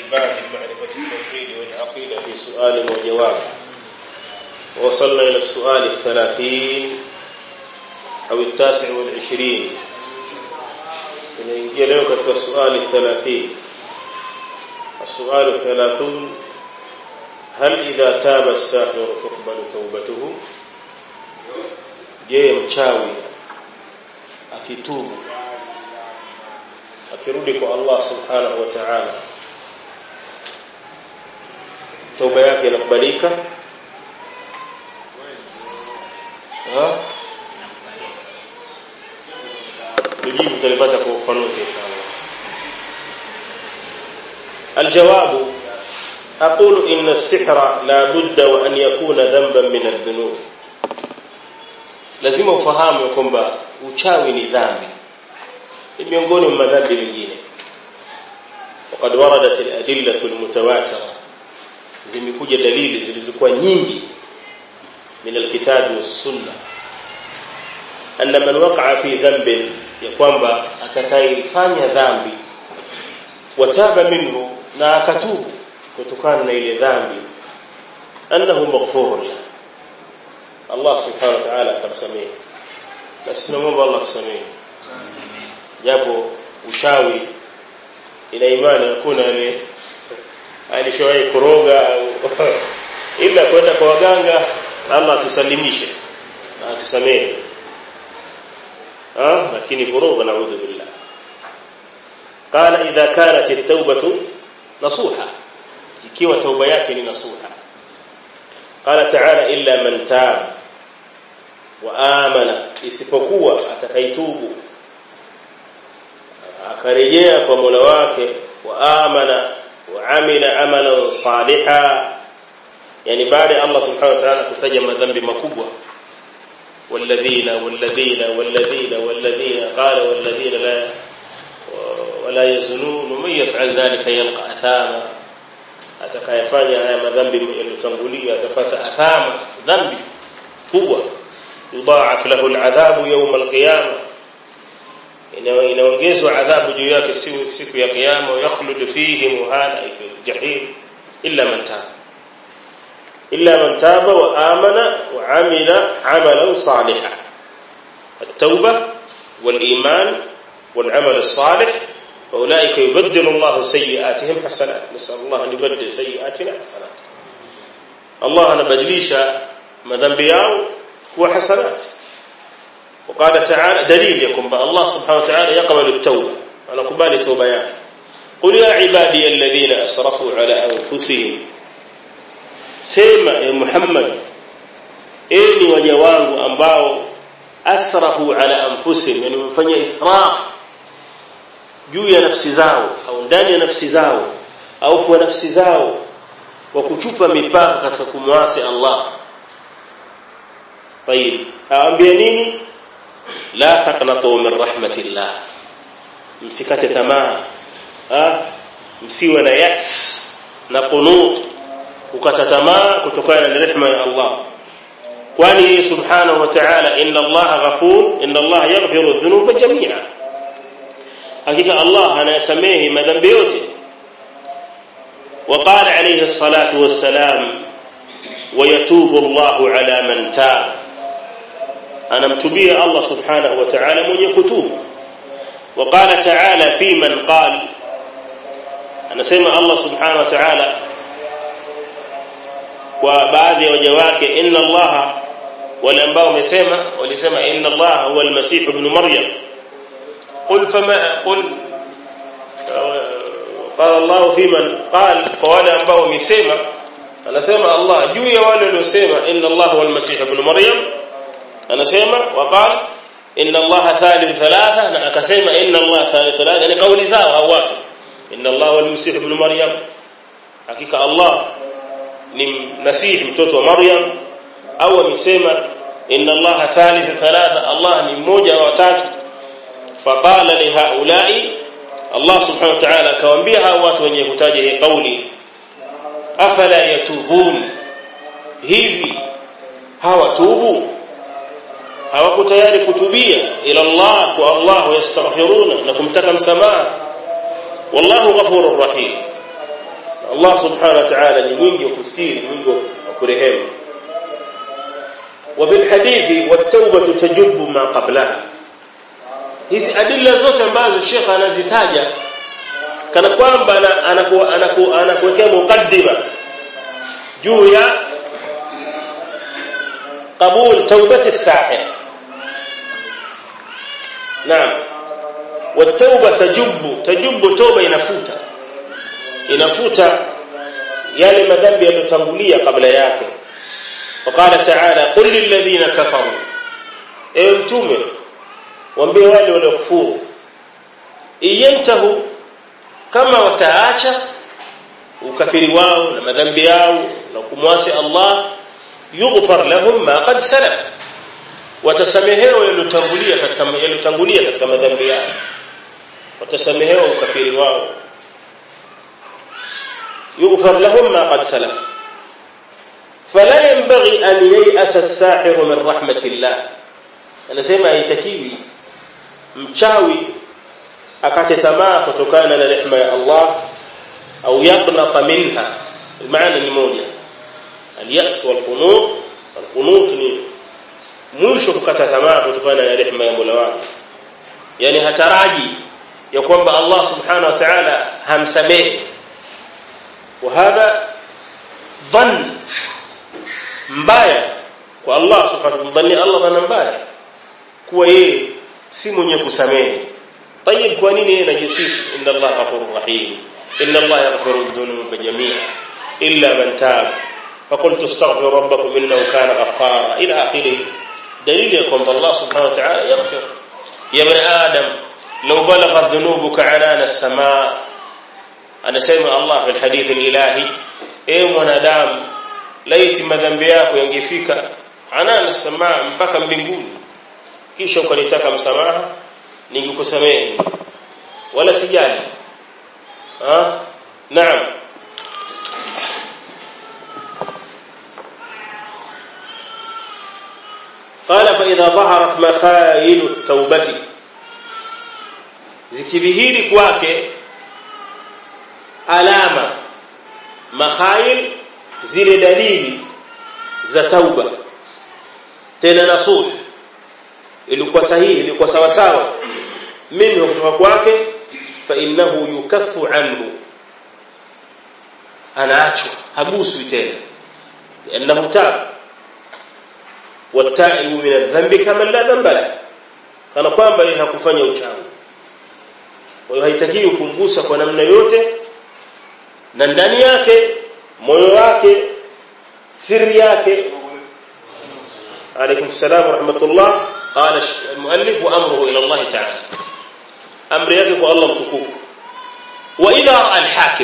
باب معرفة التوحيد والعقيدة في سؤال وجواب وصلنا إلى السؤال الثلاثين أو التاسع والعشرين tunaingia leo katika suali 30 السؤال الثلاثون هل إذا تاب الساحر تقبل توبته je mchawi akitubu akirudi kwa Allah subhanahu wa ta'ala tauba yake inakubalika ha tujibu tulipata kwa ufanuzi inshallah الجواب أقول إن السحر لا بد وأن يكون ذنبا من الذنوب lazima ufahamu kwamba uchawi ni dhambi ni miongoni mwa madhambi mengine وقد وردت الأدلة المتواترة zimekuja dalili zilizokuwa nyingi من الكتاب والسنة أن من وقع في ذنب ya kwamba atakayefanya dhambi wataba minhu na akatubu kutokana na ile dhambi annahu maghfurun lahu Allah subhanahu wa ta'ala atamsamehe na tunamwomba Allah tusamehe japo uchawi ina imani hakuna ni alishawahi kuroga ila kwenda kwa waganga Allah tusalimishe na tusamehe ah lakini kuroga naudhu billah قال إذا كانت التوبة نصوحة ikiwa tauba yake ni nasuha قال تعالى إلا من تاب وآمن isipokuwa atakaitubu akarejea kwa Mola wake waamana waamila amalan saliha yani baada Allah subhanahu wa ta'ala kutaja madhambi makubwa والذين والذين والذين والذين قال والذين لا ولا يزنون ومن يفعل ذلك يلقى اثاما atakayefanya haya madhambi yaliyotangulia atapata athama dhambi kubwa yudaaf lahu al'adhabu yawm al-qiyamah inaongezwa adhabu juu yake siku siku ya kiyama yakhlud fihi muhana fi jahim illa man taba illa man taba wa amana wa amila amalan salihan التوبه والايمان والعمل الصالح فاولئك يبدل الله سيئاتهم حسنات نسال الله ان يبدل سيئاتنا حسنات الله anabadilisha madhambi yao kuwa hasanat وقال تعالى دليل يكون الله سبحانه وتعالى يقبل التوبه انا قبال توبه yake قل يا عبادي الذين اسرفوا على انفسهم sema ya Muhammad enyi waja wangu ambao asrafu ala anfusihim yani wamefanya israf juu ya nafsi zao au ndani ya nafsi zao au kwa nafsi zao kwa kuchupa mipaka katika kumwasi Allah طيب aambia nini la taqnatu min rahmatillah msikate tamaa ah msiwe na yaks na qunut ukata tamaa kutokana na rehema ya Allah kwani yeye subhanahu wa ta'ala inna Allah ghafur inna Allah yaghfiru dhunuba jami'a hakika Allah anayasamehe madhambi yote وقال عليه الصلاة والسلام ويتوب الله على من تاب أنا متبيه الله سبحانه وتعالى من يكتوب وقال تعالى في من قال أنا سمع الله سبحانه وتعالى وبعض وجواك إن الله والأنباء ومسيما ولسما إن الله هو المسيح ابن مريم قل فما قل قال الله في من قال قال أنباء ومسيما anasema Allah juu ya wale waliosema inna Allah huwa al-Masih ibn Maryam anasema waqala inna Allah thalith thalatha na akasema inna Allah thalith thalatha ni kauli zao hao watu inna Allah huwa al-Masih ibn Maryam hakika Allah ni Masih mtoto wa Maryam au amesema inna Allah thalith thalatha Allah ni mmoja wa watatu faqala li haula'i Allah subhanahu wa ta'ala akawaambia hao watu wenye kutaja hii kauli afala yatubun hivi hawatubu hawako tayari kutubia ila Allah kwa Allah yastaghfiruna na kumtaka msamaha wallahu ghafurur rahim Allah subhanahu wa ta'ala ni mwingi wa kustiri mwingi wa kurehemu وفي الحديث والتوبة تجب ما قبلها hizi adilla zote ambazo Sheikh anazitaja kana kwamba anakuwekea mukaddima juu ya qabul taubati sahih naam والتوبه تجب تجب توبه inafuta inafuta yale madhambi yaliyotangulia kabla yake وقال تعالى قل للذين كفروا اي mtume waambie wale waliokufuru iyantahu kama wataacha ukafiri wao na madhambi yao na kumwasi Allah yughfar lahum ma qad salaf watasamehewa yaliyotangulia katika yaliyotangulia katika madhambi yao watasamehewa ukafiri wao yughfar lahum ma qad salaf فلا ينبغي أن ييأس الساحر من رحمة الله anasema haitakiwi mchawi akate tamaa kutokana na rehema ya Allah au yaqnata minha maana ni moja al-ya's wal-qunut al-qunut ni mwisho kukata tamaa kutokana na rehema ya Mola wake yani hataraji ya kwamba Allah subhanahu wa ta'ala hamsamehe wa hadha dhann mbaya kwa Allah subhanahu wa ta'ala Allah dhana mbaya kuwa yeye si mwenye kusamehe طيب kwa nini yeye anajisifu inna Allah ghafurur rahim inna Allah yaghfiru dhunuba jami'a illa man tab فقلت استغفروا ربكم انه كان غفارا الى اخره دليل يكون الله سبحانه وتعالى يغفر يا ابن ادم لو بلغت ذنوبك عنان السماء انا سمع الله في الحديث الالهي اي mwanadamu laiti madhambi yako yangefika anana samaa mpaka mbinguni kisha ukanitaka msamaha ningekusamehe wala sijali ha naam قال فاذا ظهرت مخايل التوبه zikidhihiri kwake alama makhail zile dalili za tauba tena nasuh ilikuwa sahihi ilikuwa sawa sawa mimi kutoka kwake fa innahu yukaffu anhu anaachwa haguswi tena لانه تاب والتائب من الذنب كما لا ذنب له kana kwamba yeye hakufanya uchawi kwa hiyo haitakiwi kumgusa kwa namna yote na ndani yake moyo wake siri yake عليكم السلام ورحمة الله قال المؤلف وأمره إلى الله تعالى أمر يقف الله متكوف وإذا رأى الحاكم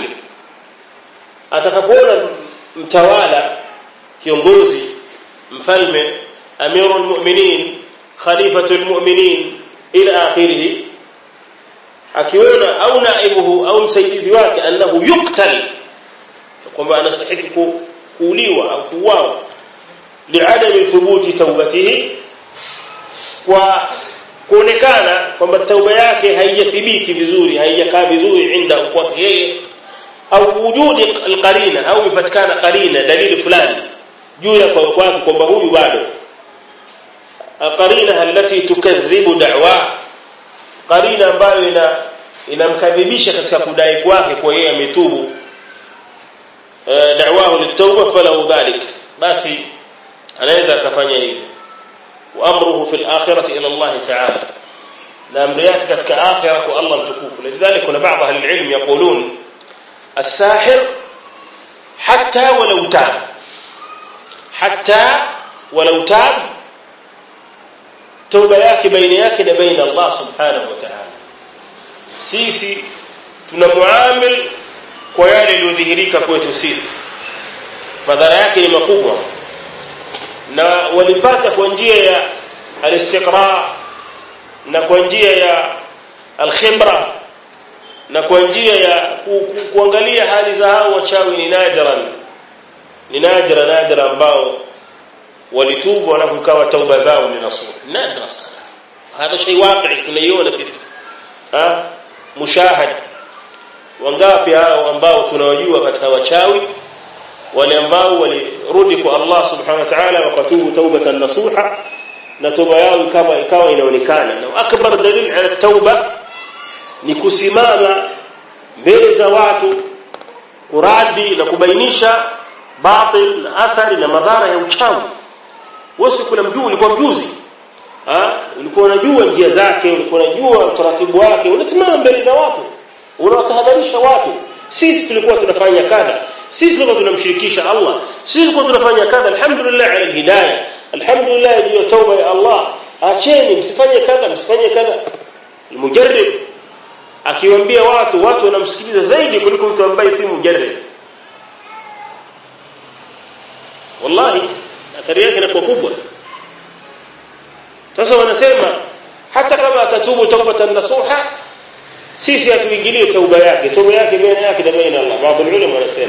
أتكبون متوالى kiongozi mfalme amirul mu'minin khalifatul mu'minin ila akhirih akiona au naibuhu au msaidizi wake annahu yuqtal kwamba anastahili kuuliwa au kuuawa li'adami thubuti taubatihi kwa kuonekana kwamba tauba yake haijathibiti vizuri haijakaa vizuri inda kwake yeye au wujudi alqarina au ipatikana qarina dalili fulani juu ya kwake kwamba huyu bado qarina allati tukadhibu da'wa qarina ambayo ina inamkadhibisha katika kudai kwake kwa yeye ametubu da'wahu litawba falahu dhalik basi anaweza akafanya hivyo وامره في الاخره الى الله تعالى na amri yake katika akhira kwa Allah mtukufu lidhalika kuna baadhi ya ilmu yaqulun الساحر حتى ولو تاب حتى ولو تاب توبه yake baina yake na baina Allah subhanahu wa ta'ala sisi tunamuamil kwa yale yaliyodhihirika kwetu sisi madhara yake ni makubwa na walipata kwa njia ya alistiqra na kwa njia ya alkhibra na kwa njia ya ku, ku, kuangalia hali za hao wachawi ni nadiran ni nadira nadira ambao walitubu wanapokawa tauba zao ni nasuh nadra sana هذا شيء واقعي tunaiona sisi ha mushahad wangapi hao ambao tunawajua katika wachawi wale ambao walirudi kwa Allah subhanahu wa ta'ala wakatubu taubatan nasuha na toba yao kama ikawa inaonekana na akbar dalil ala tauba ni kusimama mbele za watu kuradi na kubainisha batil na athari na madhara ya uchawi wewe kuna mjuu ulikuwa mjuzi ah ulikuwa unajua njia zake ulikuwa unajua utaratibu wake unasimama mbele za watu unawatahadharisha watu sisi tulikuwa tunafanya kadha sisi tulikuwa tunamshirikisha Allah sisi tulikuwa tunafanya kadha alhamdulillah ala alhidayah alhamdulillah juu ya tauba ya Allah acheni msifanye kadha msifanye kadha mujarrib akiwaambia watu watu wanamsikiliza zaidi kuliko mtu ambaye si mujarrib wallahi athari yake inakuwa kubwa sasa wanasema hata kama atatubu tawbatan nasuha sisi hatuingilie tauba yake tauba yake baina yake na baina Allah baadhi ulama wanasema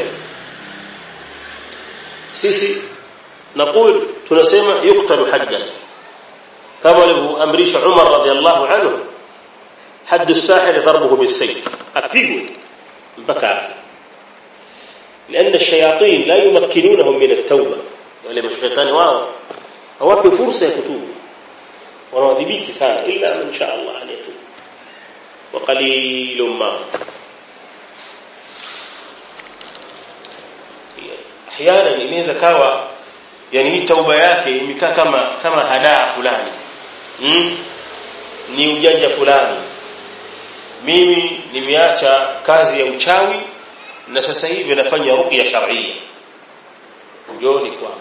sisi نقول tunasema yuktalu haddan kama alivyoamrisha Umar radhiallahu anhu حد الساحر ضربه بالسيف apigwe mpaka afi لان الشياطين لا يمكنونهم من التوبه wale mashaitani wao hawapi fursa ya kutubu wanawadhibiti sana illa man sha Allah an yatub wa qalilum ma احيانا inaweza kawa yani hii tauba yake imekaa kama kama hadaa fulani mm? ni ujanja fulani mimi nimeacha kazi ya uchawi na sasa hivi nafanya ruqya shar'iyya njoni kwangu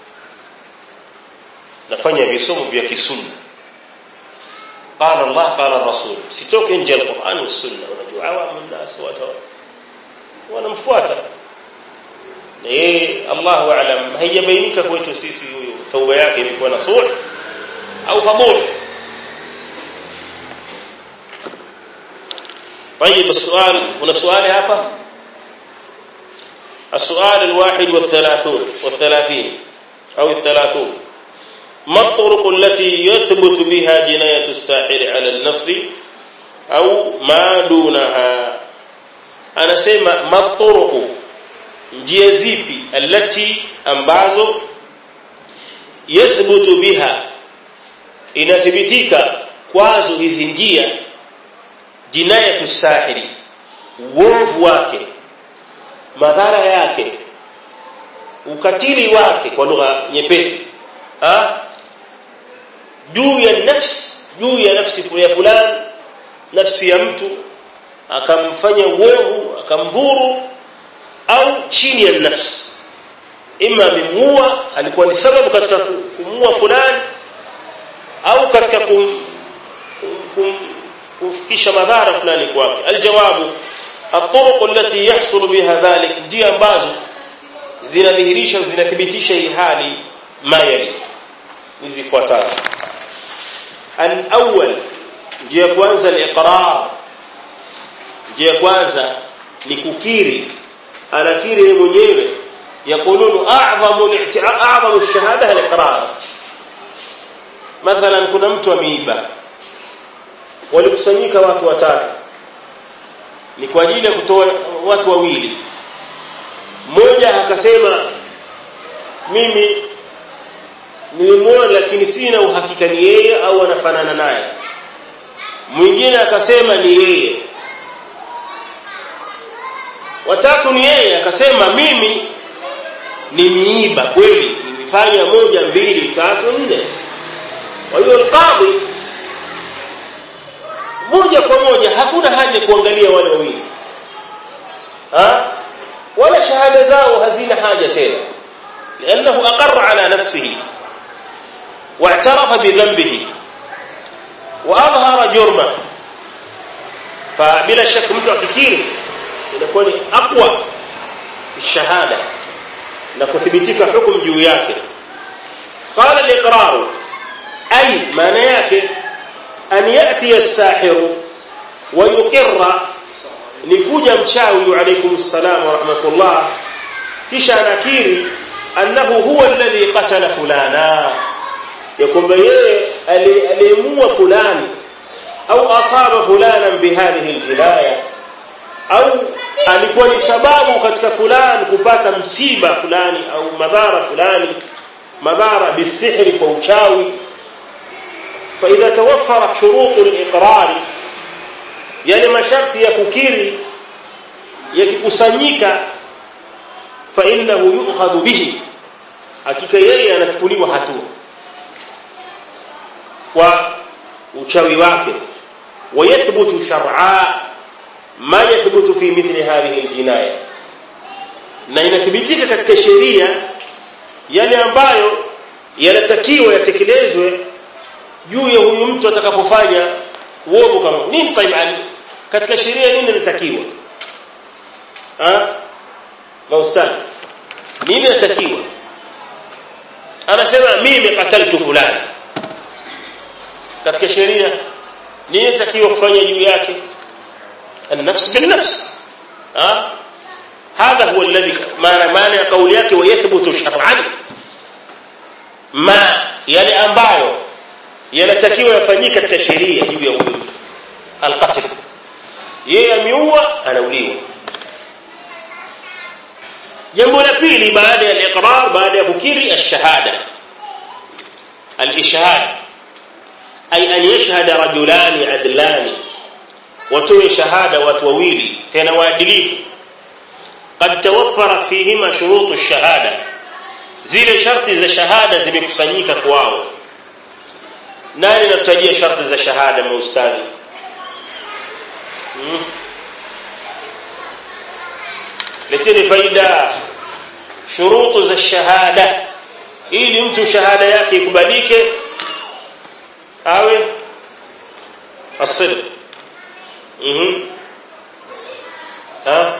nafanya visomo vya kisunna qala Allah qala rasul sitoke nje ya Qur'an na sunna unajua awamu الناس watu wanamfuata eh Allahu a'lam haijabainika kwetu sisi huyu tauba yake ilikuwa nasuh au fadhul طيب السؤال هنا سؤال hapa السؤال الواحد والثلاثون والثلاثين أو الثلاثون ما الطرق التي يثبت بها جناية الساحر على النفس أو ما دونها أنا سيما ما الطرق njia zipi alati ambazo yathbutu biha inathibitika kwazo hizi njia jinayatu sahiri uovu wake madhara yake ukatili wake kwa lugha nyepesi ha juu ya nafsi juu ya nafsi ya fulani nafsi ya mtu akamfanya uovu akamdhuru au chini ya nafsi ima amemuua alikuwa ni sababu katika kumuua fulani au katika kum, kum, kufikisha madhara fulani kwake aljawabu الطرق التي يحصل بها ذلك ndio ambazo zinadhihirisha zinathibitisha hii hali mayali nizifuatazo al-awwal njia kwanza al-iqrar njia kwanza ni kukiri anakiri yeye mwenyewe yakulunu a'zamu a'zamu ash-shahada al-iqrar mathalan kuna mtu ameiba walikusanyika watu watatu ni kwa ajili ya kutoa watu wawili mmoja akasema mimi nilimwona lakini sina uhakika ni yeye au anafanana naye mwingine akasema ni yeye watatu ni yeye akasema mimi nimiiba kweli nimefanya moja mbili tatu nne kwa hiyo alqadhi moja kwa moja hakuna haja kuangalia wale wawili ha wala shahada zao hazina haja tena لانه اقر على نفسه واعترف بذنبه واظهر جرمه فبلا شك mtu akikiri inakuwa ni aqwa shahada na kuthibitika hukumu juu yake qala al-iqrar ay maana yake an yati as-sahir wa yuqirra ni kuja mchawi alaykum assalam wa rahmatullah kisha anakiri annahu huwa alladhi qatala fulana ya kwamba yeye aliemua fulani au asaba fulana bihadhihi aljinaya au alikuwa ni sababu katika fulani kupata msiba fulani au madhara fulani madhara bisihri kwa uchawi فاذا توفرت شروط الاقرار yale masharti ya kukiri yakikusanyika fa innahu yu'khadhu bihi hakika yeye anachukuliwa hatua kwa uchawi wake wayathbutu shar'a ma yathbutu fi mithli hadhihi aljinaya na inathibitika katika sheria yale ambayo yanatakiwa yatekelezwe juu ya huyu mtu atakapofanya uovu kama nini taibani katika sheria nini linatakiwa ah maustadhi nini linatakiwa anasema mimi qataltu fulani katika sheria nini linatakiwa kufanya juu yake النفس بالنفس ها هذا هو الذي معنى معنى قول yake ويثبت شرعا ما yale ambayo yanatakiwa yafanyike katika sheria juu ya huyo alqatl yeye ameua anauliwa jambo la pili baada ya al-iqrar baada ya kukiri ash-shahada al-ishhad ay an yashhada rajulani adlani watoe shahada watu wawili tena waadilifu qad tawaffarat fihima shurutu ash-shahada zile sharti za shahada zimekusanyika kwao nani nakutajia sharti za shahada maustadhi hmm. leteni faida shurutu za shahada ili mtu shahada yake ikubalike awe asidq mhm ha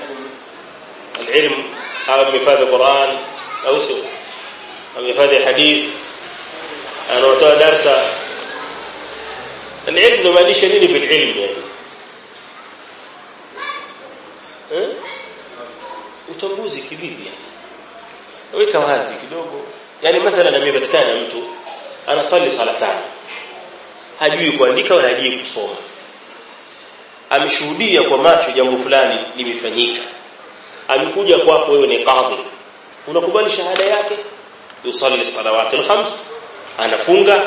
العلم او مفاد القران او سو او مفاد حديث anatoa darsa العلم inamaanisha nini bil ilm yani eh utambuzi kibibi yani weka wazi kidogo yani mathalan amepatikana mtu anasali sala tano hajui kuandika wala hajui kusoma ameshuhudia kwa macho jambo fulani limefanyika amekuja kwako wewe ni kadhi unakubali shahada yake yusalli salawati alkhams anafunga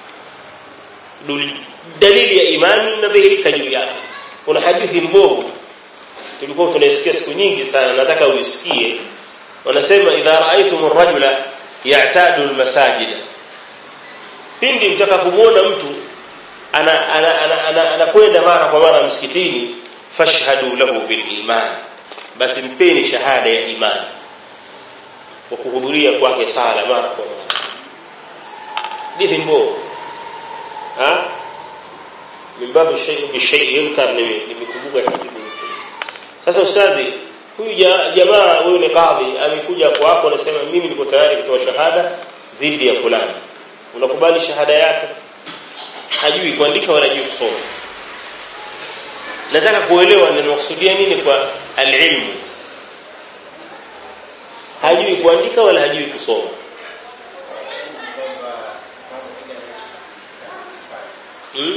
dalili ya imani inadhihirika juu yake kuna hadithi mbovu tulikuwa tunaisikia siku nyingi sana nataka uisikie wanasema idha raaitum ar-rajula ya'tadu al-masajida pindi mtakapomwona mtu ana anakwenda ana, ana, ana mara kwa mara msikitini fashhadu lahu bil iman basi mpeni shahada ya imani kwa kuhudhuria kwake sala mara kwa mara hadithi mbovu ha min babu shay'in bi shay'in yunkar nimekumbuka hadithi sasa ustadhi huyu jamaa huyu ni kadhi amekuja kwako anasema mimi niko tayari kutoa shahada dhidi ya fulani unakubali shahada yake hajui kuandika wala hajui kusoma nataka kuelewa ninakusudia nini kwa alilmu hajui kuandika wala hajui kusoma hmm?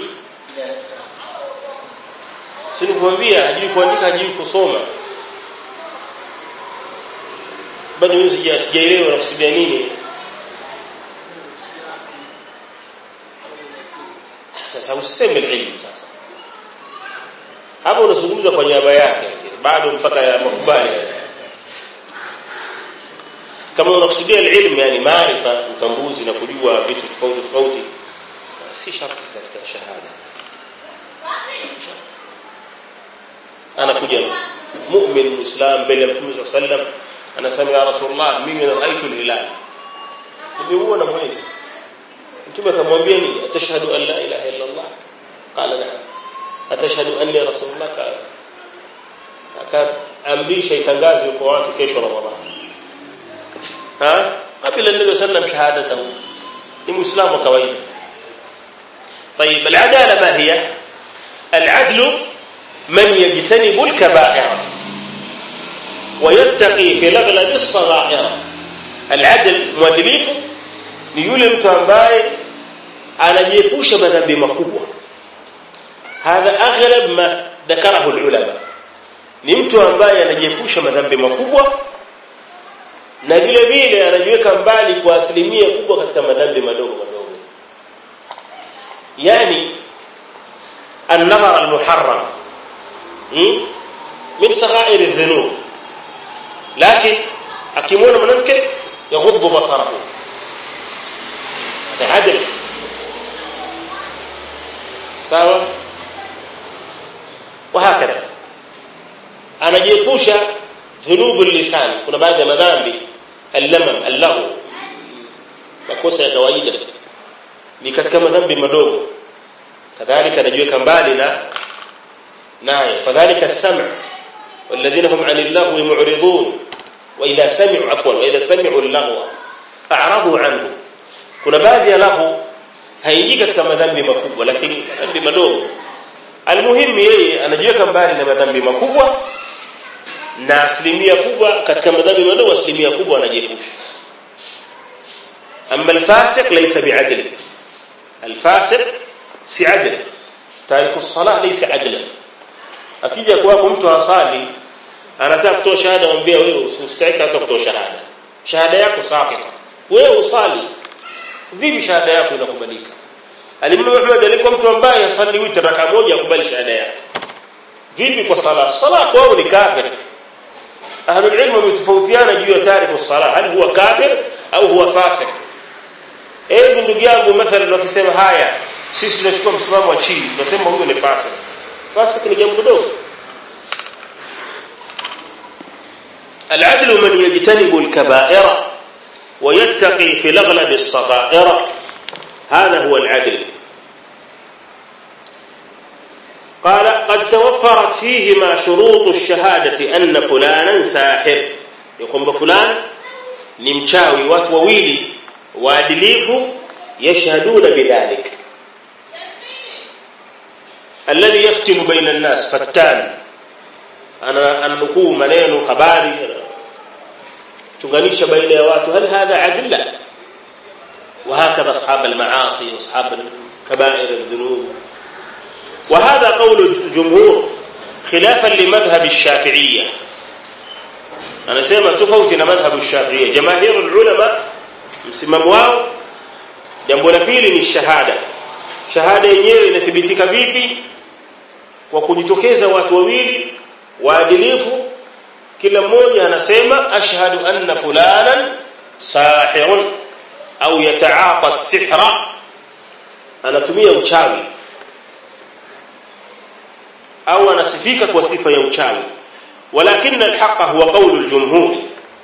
si nikwambia hajui kuandika hajui kusoma bado mimi sijaelewa nakusudia nini sasa usiseme ilmu sasa hapo unazungumza kwa niaba yake bado mpaka ya makubali kama unakusudia ilmu yani maarifa utambuzi na kujua vitu tofauti tofauti si sharti katika shahada anakuja mu'min muislam mbele ya Mtume sallam anasema ya rasulullah mimi raaitu al-hilal nimeona mwezi Mtume akamwambia nini atashhadu an la ilaha illa Allah qala na'am atashhadu anni rasulullah qala akaamrisha itangazwe kwa watu kesho Ramadhani ha kabla nabii sallam shahadatahu ni muislamu kawaida طيب العداله ما هي العدل من يجتنب الكبائر ويتقي في الاغلب الصغائر العدل مwadilifu ni yule mtu ambaye anajiepusha madhambi makubwa hadha aghlab ma dhakarahu ulama ni mtu ambaye anajiepusha madhambi makubwa na vile vile anajiweka mbali kwa asilimia kubwa katika madhambi madogo madogo yani an-nazar al-muharram min saghair adh-dhunub lakini akimwona mwanamke yaghuddu basarahu adl sawa وهكذا anajiepusha dhunubu lisan kuna baadhi ya madhambi al-lamam al-lahu makosa ya kawaida ni katika madhambi madogo kadhalika anajiweka mbali na naye fadhalika as-sam' والذين هم عن اللغو معرضون واذا سمعوا عفوا واذا سمعوا اللغو اعرضوا عنه kuna baadhi ya lahu haingii katika madhambi makubwa lakini madhambi madogo almuhimu yeye anajiweka mbali na madhambi makubwa na asilimia kubwa katika madhambi madogo asilimia kubwa anajiepusha amma alfasiq laysa bi'adl alfasiq si adl tariku salah laysa adla akija kwako mtu asali anataka kutoa shahada mwambie wewe usistahili hata kutoa shahada shahada yako sakita wewe usali vipi shahada yako inakubalika Alimamu Ahmad alikuwa mtu ambaye asali witr raka moja akubali shahada yake vipi kwa sala sala kwao ni kafir ahlul ilm wametofautiana juu ya tariku sala hal huwa kafir au huwa fasik eh ndugu yangu mathalan wakisema haya sisi tunachukua msimamo wa chini tunasema huyo ni fasik fasik ni jambo dogo العدل من يجتنب الكبائر ويتقي في الاغلب الصغائر هذا هو العدل قال قد توفرت فيهما شروط الشهادة أن فلانا ساحر يقوم بفلان نمشاوي watu wawili waadilifu yashhaduna bidhalik alladhi yaftimu baina an-nas fattan ana anukuu maneno habari tunganisha baina ya watu hal hadha adilla وهكذا أصحاب المعاصي وأصحاب كبائر الذنوب وهذا قول الجمهور خلافا لمذهب الشافعية أنا سيما تفوتنا مذهب الشافعية جماهير العلماء msimamo wao jambo la pili ni shahada shahada yenyewe inathibitika vipi kwa kujitokeza watu wawili waadilifu kila mmoja anasema ashhadu anna fulanan sahirun au yataaqa sihra anatumia uchawi au anasifika kwa sifa ya uchawi ولكن الحق هو قول الجمهور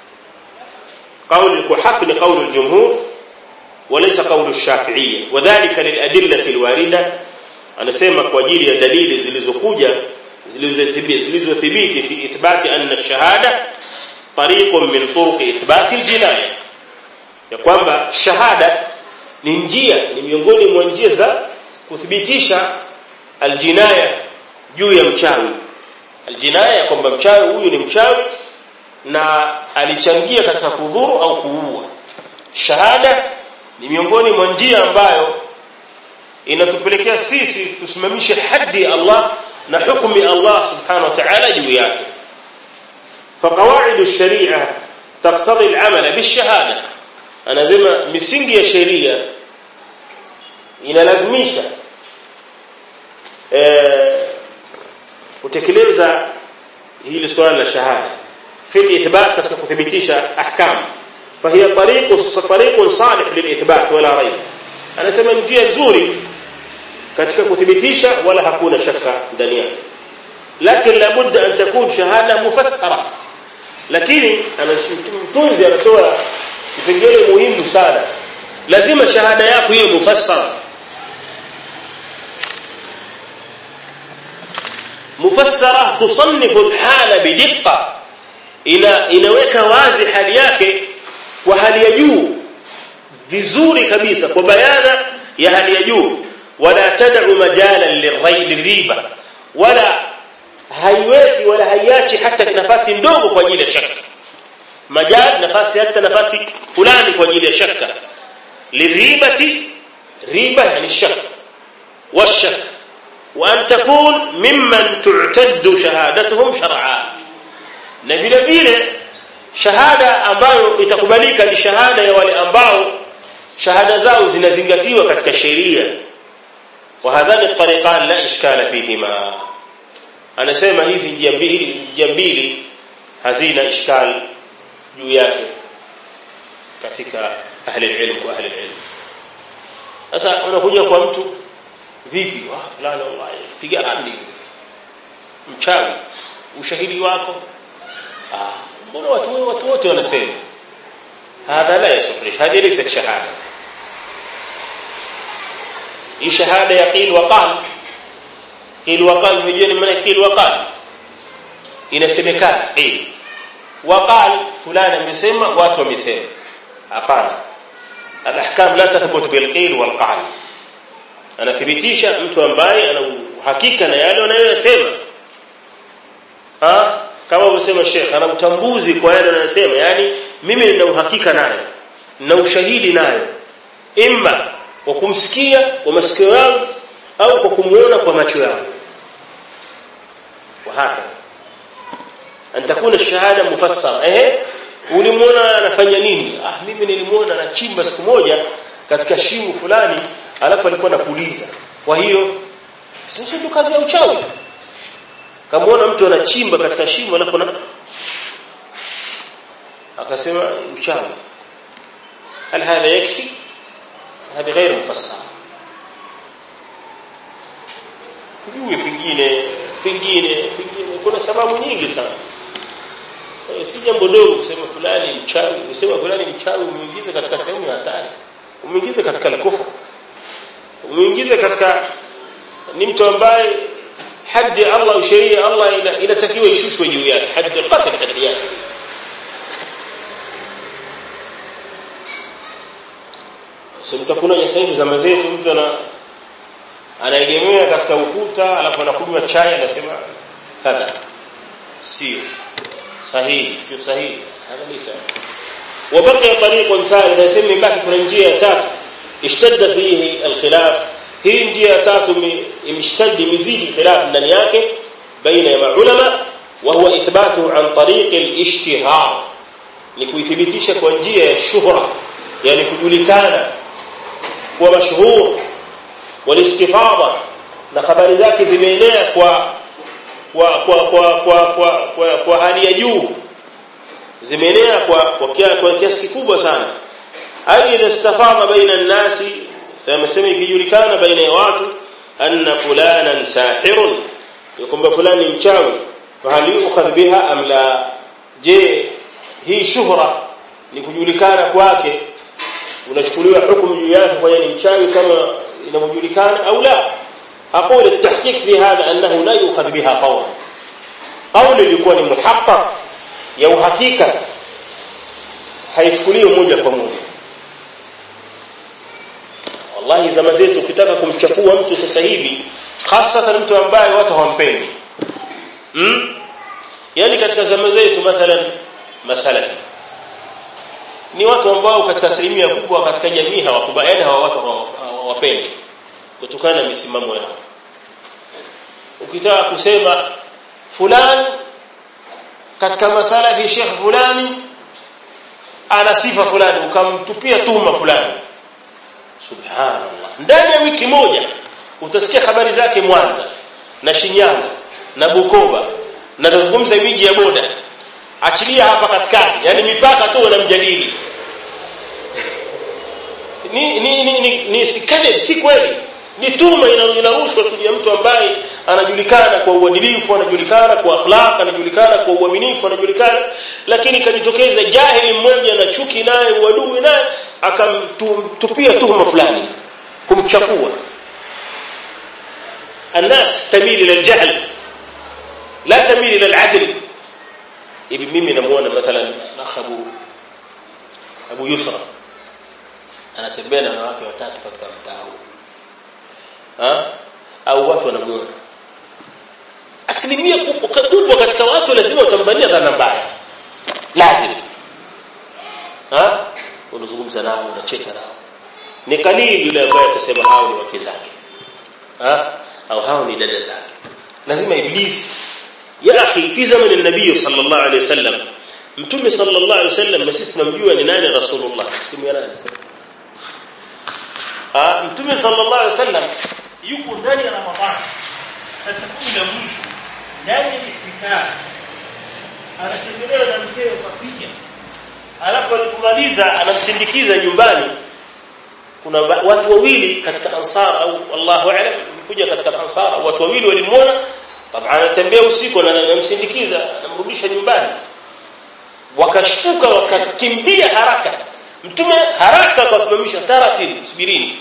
قول الحق لقول الجمهور وليس قول الشافعية وذلك للأدلة الواردة anasema kwa ajili ya dalili zilizokuja zilizothibiti fi ithbati anna ash-shahada tariqun min turuq ithbati al-jinaya ya kwamba shahada ni njia ni miongoni mwa njia za kuthibitisha aljinaya juu ya mchawi aljinaya kwamba mchawi huyu ni mchawi na alichangia katika kudhuru au kuua shahada ni miongoni mwa njia ambayo inatupelekea sisi tusimamishe haddi Allah na hukumu Allah subhanahu wa ta'ala juu yake فقواعد الشريعه تقتضي العمل بالشهاده anasema misingi ya sheria inalazimisha eh kutekeleza hili swala la shahada fi ithbat katika kuthibitisha ahkam fahiya tariqu tariqun salih lilithbat wala rayb anasema njia nzuri katika kuthibitisha wala hakuna shaka ndani yake lakini labudda an takun shahada mufassara lakini anashtunzi anatoa kipengele muhimu sana lazima shahada yako iwe mufassara mufassara tusannifu alhala bidqqa ina inaweka wazi hali yake kwa hali ya juu vizuri kabisa kwa bayana ya hali ya juu wala tad'u majalan lirriba wala haiweki wala haiachi hata nafasi ndogo kwa ajili ya shaka majal nafasi hata nafasi fulani kwa ajili ya shaka liribati riba yani shak washak wa an takun mimman tu'taddu shahadatuhum shar'a na vile vile shahada ambayo itakubalika ni shahada ya wale ambao shahada zao zinazingatiwa katika sheria wa hadhani tariqan la ishkala fihima anasema hizi njia mbili njia mbili hazina ishkal juu yake katika ahli ilm wa ahli ilm sasa unakuja kwa mtu vipi wa fulani wallahi piga randi mchawi ushahidi wako ah mbona watu watu wote wanasema hadha la yasufrish hadi laysa shahada hii shahada ya qil wa qal qil wa qal mjeni maana qil wa qal inasemekana qil wa qal fulani amesema watu wamesema hapana alahkam la tathbut bil qil wal qal anathibitisha mtu ambaye ana uhakika na yale anayosema ha kama umesema Sheikh ana utambuzi kwa yale anayosema yani mimi nina uhakika nayo na ushahidi nayo imma kwa kumsikia kwa masikio yangu au kwa kumuona kwa macho yangu wahaka an takuna shahada mufassara eh ulimuona anafanya nini ah mimi nilimuona anachimba siku moja katika shimo fulani alafu alikuwa anapuliza kwa hiyo sisi tu kazi ya uchawi kamaona mtu anachimba katika shimo alafu na akasema uchawi hal hadha yakfi hadi غير mufassar kujui pengine pengine pengine kuna sababu nyingi sana si jambo dogo kusema fulani mchawi kusema fulani mchawi umeingiza katika sehemu ya hatari umeingiza katika al-kufr umeingiza katika ni mtu ambaye haddi Allah sheria Allah inatakiwa ishushwe juu yake haddi al-qatl haddi yake sasa kuna sasa hivi zama zetu mtu ana anaegemea katika ukuta alafu anakunywa chai anasema kadha sio sahihi sio sahihi hada lisa وبقي طريق ثالث يسمي baki kuna njia ya tatu ishtadda fihi alkhilaf hii njia ya tatu imeshtaddi mizidi khilaf ndani yake baina ya maulama wa huwa ithbatu an tariq alishtihar ni kuithibitisha kwa njia ya shuhra yani kujulikana kuwa mashhur walistifada na habari zake zimeenea kwa kwa kwa kwa kwa kwa, kwa, kwa hali ya juu zimeenea kwa kwa, kwa kiasi kikubwa sana ai idha istafada baina an-nasi sema sema ikijulikana baina ya watu anna fulanan sahirun kwamba fulani mchawi wa hali ukhadh biha am la je hii shuhra ni kujulikana kwake unachukuliwa hukumu juu yake kwa ni mchawi kama inavyojulikana au la aqul at-tahqiq fi hadha annahu la yukhadh biha fawran qawli ilikuwa ni muhaqqaq ya uhakika haichukuliwi moja kwa moja wallahi zama zetu ukitaka kumchafua mtu sasa hivi hasa mtu ambaye watu hawampendi hmm? yani katika zama zetu mathalan masalafi ni watu ambao katika asilimia kubwa katika jamii hawakubaliani hawa watu hawapendi kutokana na misimamo yao ukitaka kusema fulani katika masalafi Sheikh fulani ana sifa fulani ukamtupia tuma fulani subhanallah ndani ya wiki moja utasikia habari zake Mwanza na Shinyanga na Bukoba na tuzungumza miji ya boda achilia hapa katikati yani mipaka tu wanamjadili ni ni ni, ni, ni sikale si kweli ni tuma inarushwa tu ya mtu ambaye anajulikana kwa uadilifu anajulikana kwa akhlaq anajulikana kwa uaminifu anajulikana lakini kanitokeza jahili mmoja na chuki naye uadui naye akamtupia tuhuma fulani kumchafua الناس تميل الى الجهل لا تميل الى العدل hivi mimi namuona mathalan nakhabu Abu Yusra anatembea na wanawake watatu katika mtaa huu ha au watu wanamuona asilimia kubwa katika watu lazima utambania dhana mbaya lazima ha unazungumza nao unacheka nao ni kalili yule ambaye atasema hao ni wake zake ha? au hao ni dada zake lazima iblisi ya akhi fi zamani nabii sallallahu alaihi wasallam mtume sallallahu alaihi wasallam na sisi tunamjua ni nani rasulullah simu ya nani ah mtume sallallahu alaihi wasallam yuko ndani ya ramadhani katika kumi la mwisho ndani ya itikaf anatembelewa na mzee Safia alafu alipomaliza anamsindikiza nyumbani kuna watu wawili katika ansar au wallahu aalam kuja katika ansar watu wawili walimuona طبعا anatembea usiku na anamsindikiza anamrudisha nyumbani wakashtuka wakakimbia haraka mtume haraka akasimamisha taratibu subirini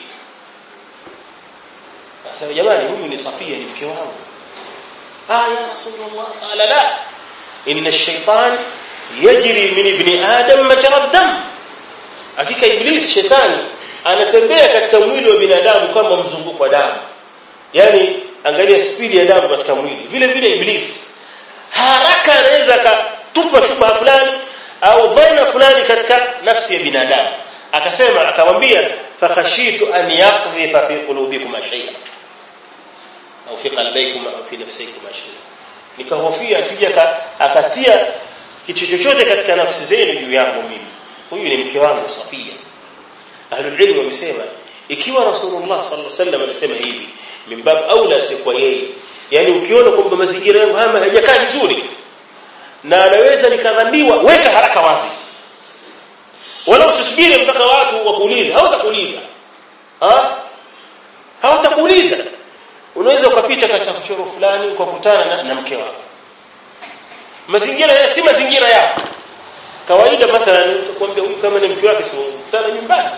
Sasa jamani huyu ni Safia ni mke wangu. Ah ya Rasulullah qala la. Inna ash-shaytan yajri min ibni Adam majra dam. Hakika Iblis shetani anatembea katika mwili wa binadamu kama mzunguko wa damu. Yaani angalia spidi ya damu katika mwili. Vile vile Iblis haraka anaweza akatupa shubha fulani au dhana fulani katika nafsi ya binadamu. Akasema akamwambia fakhashitu an yaqdhifa fi qulubikum shay'an au fi qalbikum au fi nafsikum shay'an nikahofia asije akatia kitu chochote katika nafsi zenu juu yangu mimi huyu ni mke wangu Safia ahlul ilm wamesema ikiwa rasulullah sallallahu alaihi wasallam alisema hivi mimbab aula si kwa yeye yani ukiona kwamba mazingira yangu haya hayajakaa vizuri na anaweza nikadhambiwa weka haraka wazi wala usisubiri mpaka watu wakuuliza hawatakuuliza ha hawatakuuliza unaweza ukapita katika kuchoro fulani ukakutana na, na mke wako mazingira ya si mazingira yako kawaida mathalan utakwambia huyu kama ni mke wake sio kutana nyumbani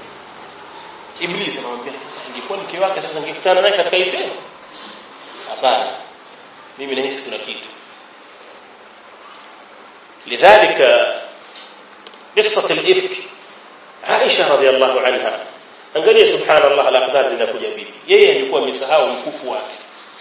Iblis anamwambia sasa ingekuwa mke wake sasa ingekutana naye katika hii sehemu hapana mimi nahisi kuna kitu lidhalika قصه الافك عائشه رضي الله عنها angalia subhanallah alaqdar zinakuja vipi yeye alikuwa amesahau mkufu wake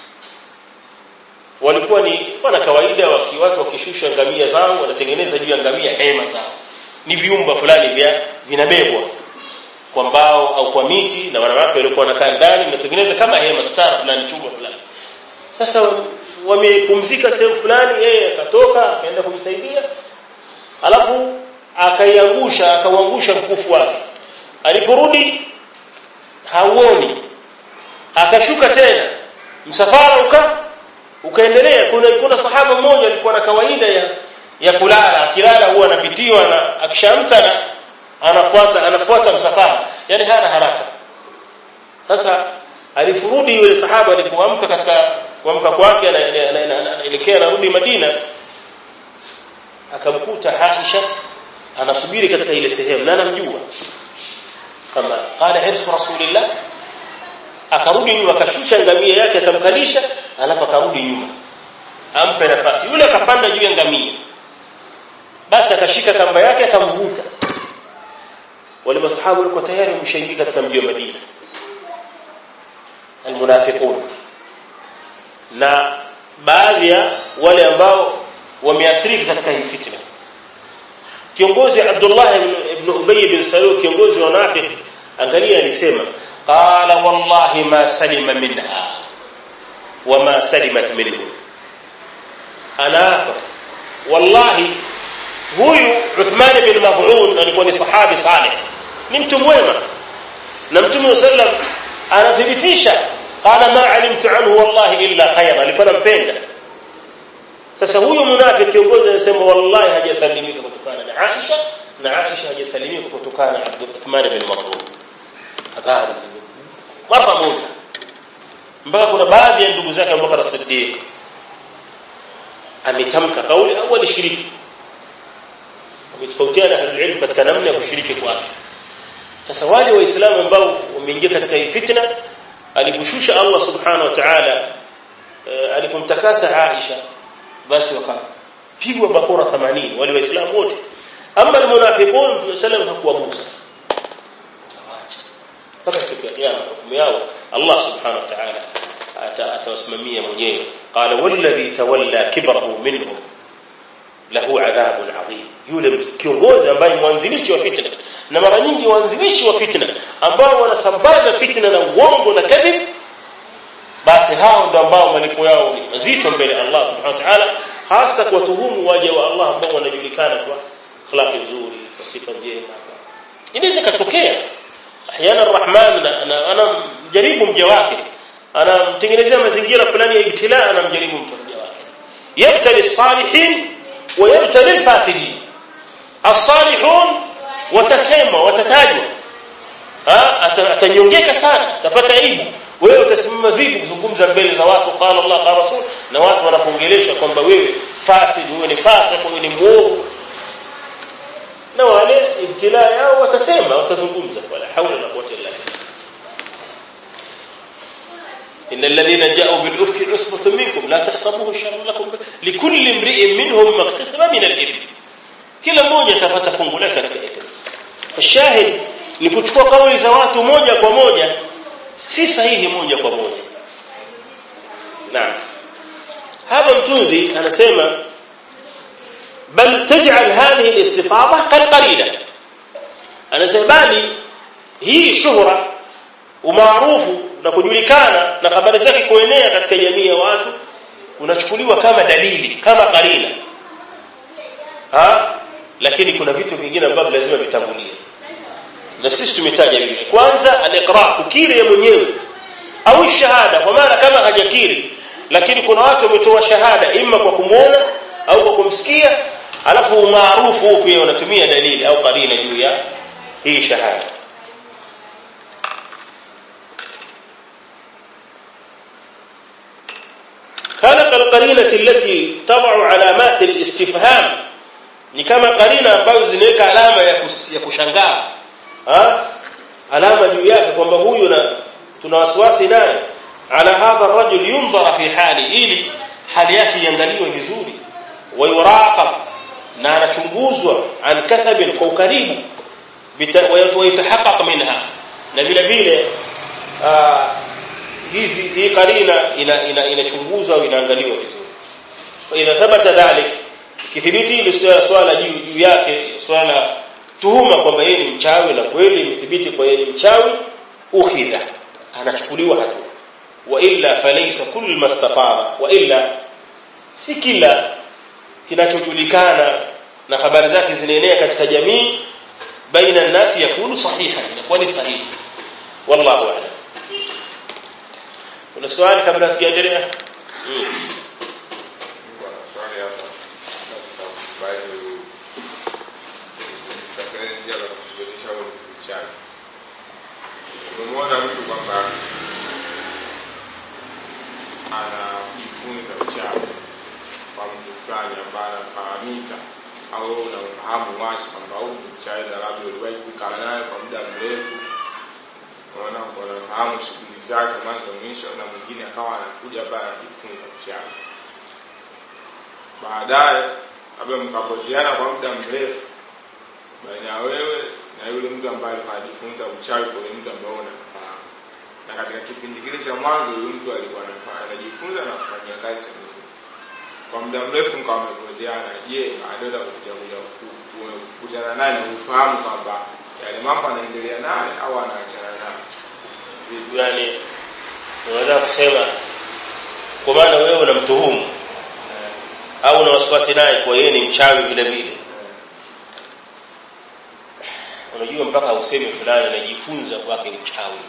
walikuwa ni wana kawaida waki watu wakishusha ngamia zao wanatengeneza juu ya ngamia hema zao ni viumba fulani vya vinabebwa kwa mbao au kwa miti na wanawake walikuwa wanakaa ndani wanatengeneza kama hema stara fulani chumba fulani sasa wamepumzika sehemu fulani yeye akatoka akaenda kujisaidia alafu akaiangusha akauangusha mkufu wake aliporudi hauoni akashuka tena msafara uka ukaendelea kuna kuna sahaba mmoja alikuwa na kawaida ya ya kulala akilala huwa anapitiwa na akishamka na anafuata anafuata msafara yani hana haraka sasa alifurudi yule sahaba alipoamka katika kuamka kwake anaelekea anarudi Madina akamkuta Aisha anasubiri katika ile sehemu na anamjua kama qala hirsu rasulillah akarudi nyuma akashusha ngamia yake akamkalisha alafu akarudi nyuma ampe nafasi yule akapanda juu ya ngamia basi akashika kamba yake akamvuta wale masahabu walikuwa tayari wameshaingia katika mji wa Madina almunafiqun na baadhi ya wale ambao wameathirika katika hii fitna kiongozi Abdullah ibn Ubay bin Salul kiongozi wa Nafiq angalia alisema qala wallahi ma salima minha wama salimat minhu ana wallahi huyu Uthman bin Maz'un alikuwa ni sahabi salih ni mtu mwema na mtume sallam anathibitisha qala ma alimtu anhu wallahi illa khayra alikuwa anampenda sasa huyu munafiki kiongozi anasema wallahi hajasalimika kutokana na Aisha na Aisha hajasalimika kutokana na Abdul Uthman bin Maz'un habari mara moja mpaka kuna baadhi ya ndugu zake Abubakar Siddiq ametamka kauli au alishiriki wametofautiana ahlul katika namna ya kushiriki kwake sasa wale waislamu ambao wameingia katika hii fitna aliposhusha Allah subhanahu wa ta'ala alipomtakasa Aisha basi wakapigwa bakora 80 wale waislamu wote ama almunafiqun sallam hakuwagusa mpaka siku ya kiyama hukumu yao Allah subhanahu wa ta'ala atawasimamia mwenyewe qala walladhi tawalla kibrahu minhum lahu adhabun adhim yule kiongozi ambaye mwanzilishi wa fitna na mara nyingi waanzilishi wa fitna ambao wanasambaza fitna na uongo na kadhib basi hao ndio ambao malipo yao ni mazito mbele ya Allah subhanahu wa ta'ala hasa kwa tuhumu waja wa Allah ambao wanajulikana kwa akhlaqi nzuri kwa sifa njema inaweza katokea ahyana arrahman anamjaribu mja wake anamtengenezea mazingira fulani ya ibtila anamjaribu mja wake yabtali salihin wa yabtali alfasidin as-salihun watasema watatajwa atanyongeka sana atapata aibu wewe utasimama vipi kuzungumza mbele za watu qala Allah qala rasul na watu wanakuongelesha kwamba wewe fasid wewe ni fasik wewe ni muovu na wale ibtila yao watasema watazungumza wala haula wala quwwata illa billah إن الذين جاءوا بالإفك عصبة منكم لا تحسبوه شرا لكم لكل امرئ منهم ما اكتسب من الإثم kila mmoja atapata fungu lake katika hilo shahid ni kuchukua kauli za watu moja kwa moja si sahihi moja kwa moja naam hapa mtunzi anasema bal taj'al hadhihi al-istifada qalqalila anasema bali hii shuhra umaarufu na kujulikana na habari zake kuenea katika jamii ya watu unachukuliwa kama dalili kama karina ha lakini kuna vitu vingine ambavyo lazima vitangulie na sisi tumetaja vile kwanza al-iqra kukiri yeye mwenyewe au shahada kwa maana kama hajakiri lakini kuna watu wametoa shahada imma kwa kumuona au kwa kumsikia alafu umaarufu pia wanatumia dalili au karina juu ya hii shahada خلق القرينه التي تضع علامات الاستفهام ni kama karina ambazo zinaweka alama ya, kus, ya kushangaa ha? alama juu yake kwamba huyu na tuna wasiwasi naye ala hadha rajul yundhara fi hali ili hali yake iangaliwe vizuri wa yuraqab na anachunguzwa an kathabin kwa ukaribu wa yatahaqqaq minha na vile vile hizi hii karina inachunguzwa ina, ina au inaangaliwa vizuri wa idha thabata dhalik kithibiti ile swala juu juu yake swala tuhuma kwamba yeye ni mchawi na kweli imethibiti kwa yeye ni mchawi ukhidha anachukuliwa hatua wa illa falaysa kull mastafara wa illa si kila kinachojulikana na habari zake zinaenea katika jamii baina nasi yakunu sahiha inakuwa ni sahihi wallahu a'lam kuna swali kabla tujaendelea hmm. umemwona mtu kwamba anajifunza uchawi kwa mtu fulani ambaye anafahamika au unamfahamu wazi kwamba huyu mchawi na labda uliwahi kukaa naye kwa muda mrefu unaona unafahamu shughuli zake mwanzo mwisho na mwingine akawa anakuja pale anajifunza uchawi baadaye labda mkapoteana kwa muda mrefu baina ya wewe na yule mtu ambaye anajifunza uchawi kwa yule mtu ambaye unamfahamu. Na katika kipindi kile cha mwanzo yule mtu alikuwa anajifunza na kufanyia kazi nzuri. Kwa muda mrefu mkawa mmepoteana, je, baadaye utakuja kuja kukutana naye na ufahamu kwamba yale mambo anaendelea naye au anaachana naye. yani unaweza kusema kwa maana wewe unamtuhumu au una wasiwasi naye kwa yeye ni mchawi vile vile unajua mpaka useme fulani anajifunza kwake uchawi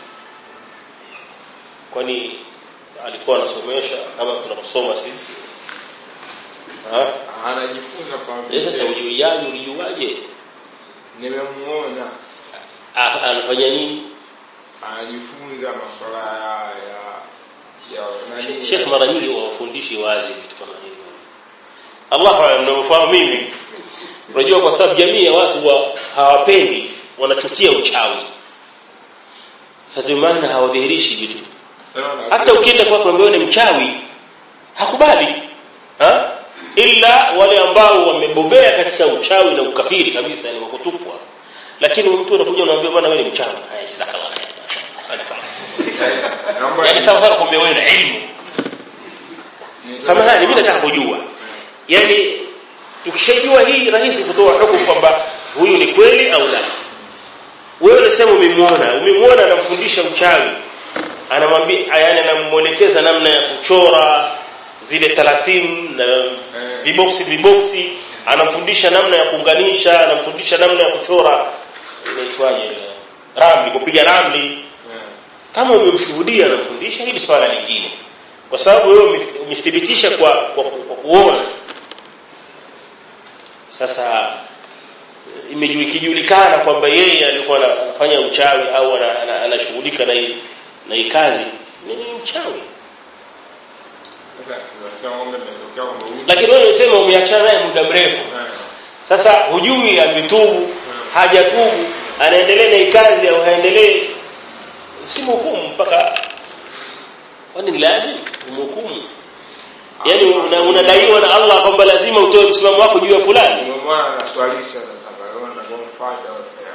kwani alikuwa anasomesha kama tunasoma sisi ha Anajifunza kwa Eh, sasa ujuaje ulijuaje nimemuona Ah, anafanya nini anajifunza masuala ya ya ya nani Sheikh mara nyingi wawafundishi wazi vitu kama hivyo Allah alam nafahamu mimi unajua kwa sababu jamii ya watu wa hawapendi wanachukia uchawi sasa ndio maana hawadhihirishi vitu Unaona? hata ukienda kwa kwamba ni mchawi hakubali ha ila wale ambao wamebobea katika uchawi na ukafiri kabisa ni wakutupwa lakini mtu anakuja unamwambia bwana wewe ni mchawi haya jazakallah khair asante sana Naomba yani sawa sana kumbe wewe na elimu samahani mimi nataka kujua yani tukishajua hii rahisi kutoa hukumu kwamba huyu ni kweli au la wewe unasema umemwona umemwona anamfundisha uchawi anamwambia yani anamuelekeza namna ya kuchora zile talasimu na viboksi viboksi anamfundisha namna ya kuunganisha anamfundisha namna ya kuchora inaitwaje ile ramli kupiga ramli kama umemshuhudia anamfundisha hili swala lingine kwa sababu wewe umethibitisha kwa, kwa, kwa kuona sasa imejulikana kwamba yeye alikuwa anafanya uchawi au anashughulika na hii na hii kazi ni mchawi lakini wewe unasema umeachana naye muda mrefu sasa hujui ametubu hajatubu anaendelea na hii kazi au haendelee usimhukumu mpaka kwani ni lazima umhukumu yani unadaiwa na Allah kwamba lazima utoe msimamo wako juu ya fulani ndio maana anaswalisha sasa baona na kumfuata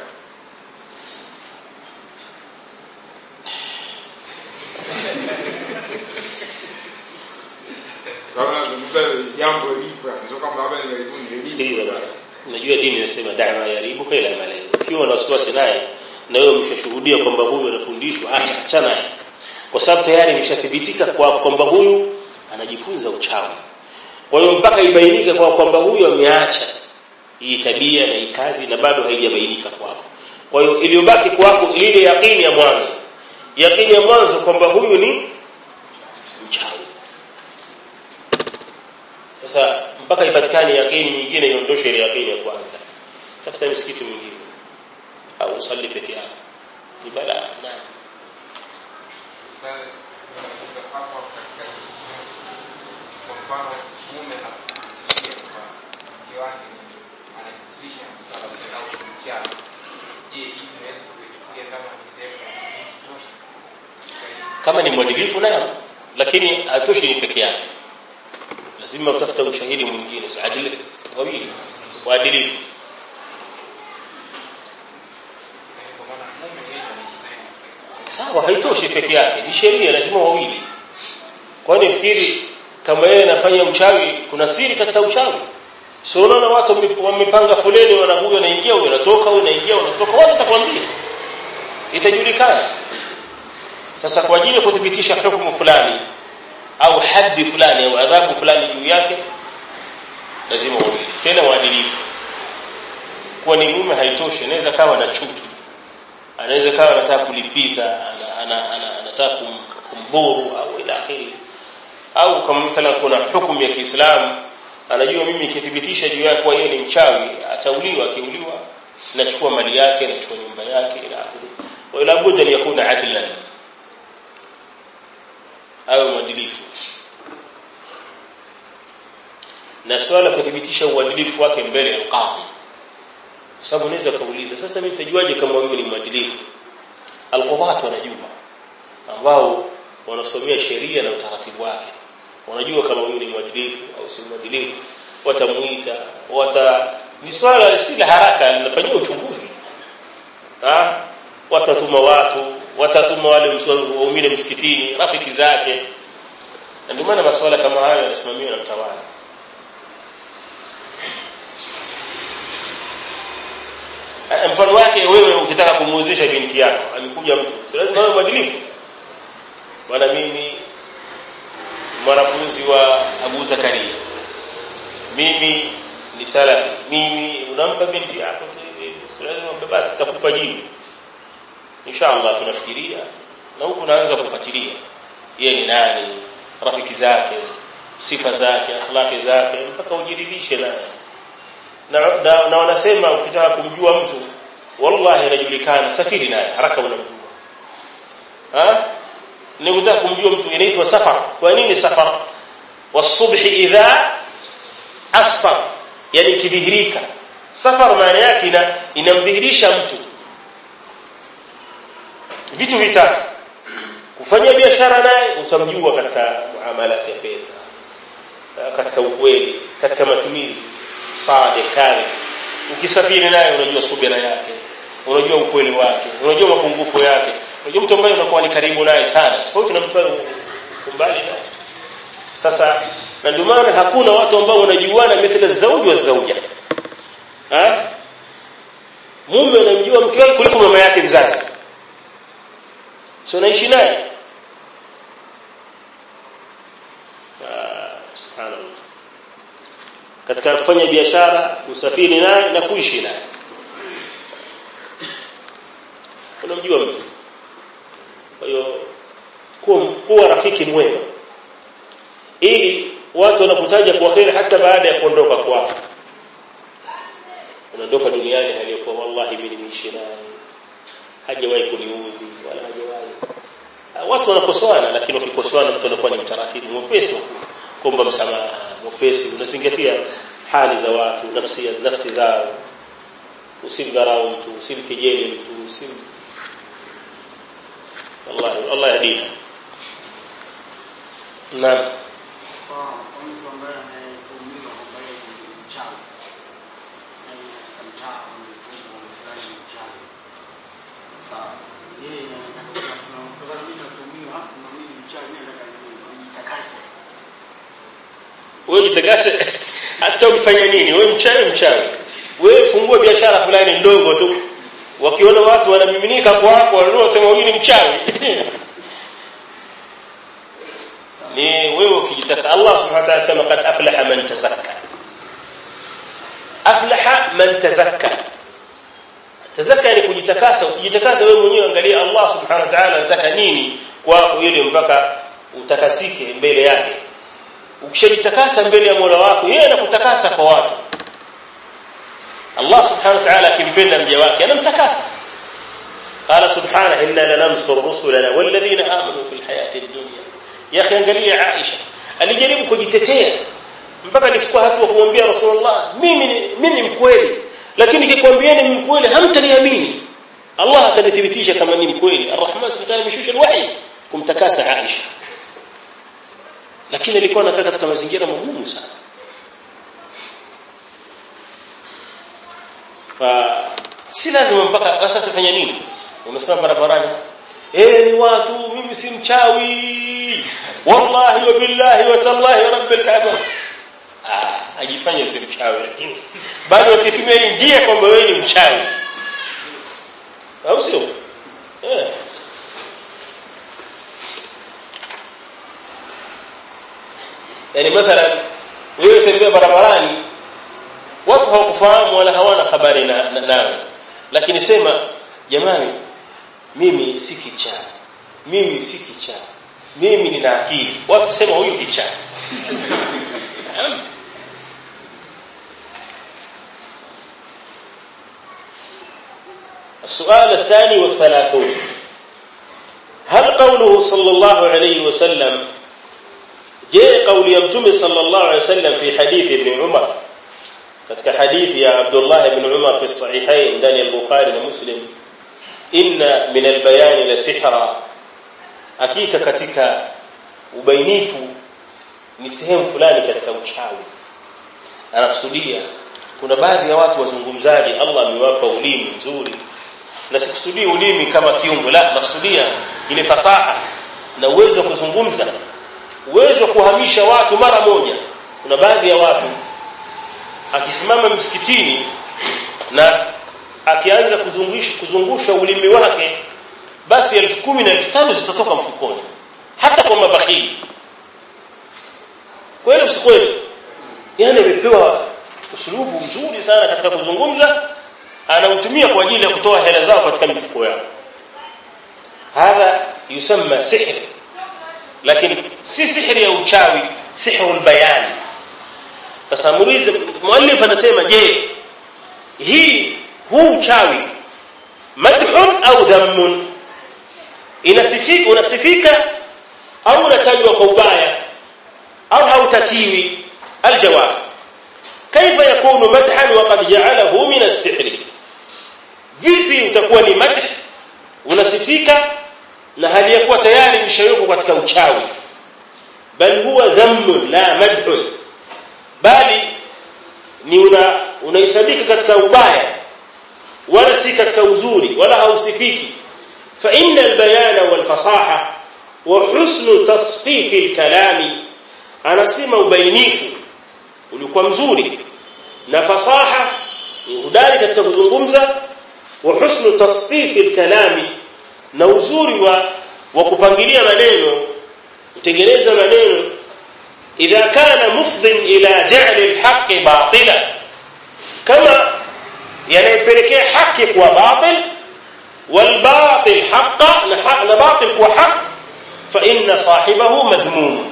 Sababu jambo lipo, sio kama labda ni Sikiliza bwana. Unajua dini inasema da'wa yaribu kila malai. Ukiwa na wasiwasi naye na wewe umeshashuhudia kwamba huyu anafundishwa acha achana naye. Kwa sababu tayari imeshathibitika kwa kwamba huyu anajifunza uchawi. Kwa hiyo mpaka ibainike kwa kwamba huyu ameacha hii tabia na hii kazi na bado haijabainika kwako. Kwa hiyo iliyobaki kwako ile yakini ya mwanzo. Yakini ya mwanzo kwamba huyu ni mchawi. Sasa mpaka ipatikane yakini nyingine iondoshe ile yakini ya kwanza. Tafuta msikiti mwingine au usali peke yako. Ni balaa naam. kwa mfano mume anakuhusisha kwamba mke wake anajihusisha na msalaba au kumchana je hii inaweza kuichukulia kama ni sehemu ya kutosha kama ni mwadilifu nayo lakini hatoshi ni peke yake lazima utafuta ushahidi mwingine si adili wawili waadilifu kwa maana mume yeye anaishi naye sawa haitoshi peke yake ni sheria lazima wawili kwani fikiri kama yeye anafanya uchawi kuna siri katika uchawi sio unaona watu wame- wamepanga foleni wanakuja wanaingia huyo anatoka huyo anaingia wanatoka wote atakwambia itajulikana sasa kwa ajili ya kuthibitisha hukumu fulani au haddi fulani au adhabu fulani juu yake lazima wawili tena waadilifu kuwa ni mume haitoshi anaweza kawa na chuki anaweza kawa anataka kulipiza ana- ana- ana- anataka kum- kumdhuru au ila akhiri au kama mfano kuna hukumu ya Kiislamu anajua mimi nikithibitisha juu yake kuwa yeye ni mchawi atauliwa akiuliwa nachukua mali yake nachukua nyumba yake ila akhiri wa ila budda yakuna adlan awe mwadilifu na swala kuthibitisha uadilifu wake mbele ya qadhi kwa sababu unaweza kauliza sasa mimi nitajuaje kama huyu ni mwadilifu alqudhat wanajua ambao wanasomea sheria na utaratibu wake wanajua kama huyu ni mwadilifu au si mwadilifu watamuita wata ni swala si la haraka linafanyia uchunguzi ah watatuma watu watatuma wale mso- waumini msikitini rafiki zake na ndio maana masuala kama hayo yanasimamiwa na mtawala Eh, mfano wake wewe ukitaka kumuuzisha binti yako amekuja mtu si lazima awe mwadilifu bwana mimi mwanafunzi wa Abu Zakaria mimi ni salafi mimi unampa binti yako si lazima umpe basi takupa jibu inshallah tunafikiria na huku naanza kufuatilia yeye ni nani rafiki zake sifa zake akhlaki zake mpaka ujiridhishe naye na, na, na wanasema ukitaka kumjua mtu wallahi anajulikana safiri naye haraka unamjua ha ni kutaka kumjua mtu inaitwa safar kwa nini safar wasubhi idha asfar yani kidhihirika safar maana yake ina inamdhihirisha mtu vitu vitatu kufanya biashara naye utamjua katika muamalati ya pesa katika ukweli katika matumizi sadiq kadhib ukisafiri naye unajua subira yake unajua ukweli wake unajua mapungufu yake unajua mtu ambaye unakuwa ni karibu naye sana tofauti na mtu mbali naye sasa na ndio maana hakuna watu ambao wanajuana mithla zauji wa zauja ha mume anamjua mke wake kuliko mama yake mzazi sio naishi naye katika kufanya biashara usafiri naye na kuishi naye unamjua mtu kwa hiyo kuwa, kuwa rafiki mwema ili watu wanakutaja kwa kheri hata baada ya kuondoka kwako unaondoka duniani haliyokuwa wallahi mimi nimeishi naye hajawahi kuniudhi wala hajawahi watu wanakosoana lakini wakikosoana mtu anakuwa ni mtaratibu mwepesi kuomba msamaha mwepesi unazingatia hali za watu nafsi nafsi zao usimdharau mtu usimkejeli mtu usim wallahi Allah yadina na kwa kwa mtu ambaye anayetuhumiwa kwamba yeye ni mchawi yaani katika mtaa umetumwa fulani ni mchawi sasa yeye anataka kusema kutokana mimi natuhumiwa na mimi ni mchawi mimi nataka nijitakase wewe jitakase hata ukifanya nini wewe mchawi mchawi wewe fungua biashara fulani ndogo tu wakiona watu wanamiminika kwako wanunua sema huyu ni mchawi ni wewe ukijitaka Allah subhanahu wa ta'ala sema kad aflaha man tazakka aflaha man tazakka tazakka ni kujitakasa ukijitakasa wewe mwenyewe angalia Allah subhanahu wa ta'ala anataka nini kwako ili mpaka utakasike mbele yake ukishajitakasa mbele ya Mola wako yeye anakutakasa kwa watu Allah subhanahu wa ta'ala akimpenda mja wake anamtakasa قال سبحانه إنا لننصر رسلنا والذين آمنوا في الحياة الدنيا يا أخي angalia Aisha alijaribu kujitetea mpaka alifikia hatua kumwambia Rasulullah mimi mimi ni mkweli lakini nikikwambia ni mkweli hamtaniamini Allah atanithibitisha kama ni mkweli Ar-Rahman subhanahu ameshusha alwahi kumtakasa Aisha lakini alikuwa anakaa katika mazingira magumu sana fa si lazima mpaka sasa tufanye nini unasema barabarani eh watu mimi si mchawi wallahi wa billahi wa tallahi wa rabbil kaaba ah ajifanye si mchawi lakini bado ukitumia njia kwamba wewe ni mchawi au sio eh yani mathalan wewe tembea barabarani watu hawakufahamu wala hawana habari na, na nawe lakini sema jamani mimi si kichaa mimi si kichaa mimi nina akili watu sema huyu kichaa السؤال الثاني والثلاثون هل قوله صلى الله عليه وسلم جاء قول يمتم صلى الله عليه وسلم في حديث ابن عمر katika hadithi ya Abdullah ibn Umar fi sahihain ndani ya Bukhari na Muslim inna min albayan la sihra hakika katika ubainifu ni sehemu fulani katika uchawi anakusudia kuna baadhi ya watu wazungumzaji Allah amewapa ulimi mzuri na sikusudii ulimi kama kiungo la nakusudia ile fasaha na uwezo wa kuzungumza uwezo wa kuhamisha watu mara moja kuna baadhi ya watu akisimama msikitini na akianza kuzungusha kuzungusha ulimi wake basi elfu kumi na elfu tano zitatoka mfukoni hata kwa mabakhili kweli usikweli yani amepewa usulubu mzuri sana katika kuzungumza anautumia kwa ajili ya kutoa hela zao katika mifuko yao hadha yusamma sihr lakini si sihri ya uchawi sihrul bayani sasa muulize muallif anasema je hii huu uchawi madhun au dhammun inasifika unasifika au unatajwa kwa ubaya au hautatiwi aljawab كيف يكون مدحا وقد جعله من السحر vipi utakuwa ni madh unasifika na hali yakuwa tayari mshayuko katika uchawi bal huwa dhammun la madhun bali ni una unaisabika katika ubaya wala si katika uzuri wala hausifiki fa inna albayana walfasaha wa husnu tasfif alkalami anasema ubainifu ulikuwa mzuri na fasaha ni udari katika kuzungumza wa husnu tasfif alkalami na uzuri wa wa kupangilia maneno kutengeneza maneno idha kana mufdin ila ja'li al-haqq batila kama yanayopelekea haki kuwa batil wal batil haqqa na haq na batil kuwa haq fa inna sahibahu madhmum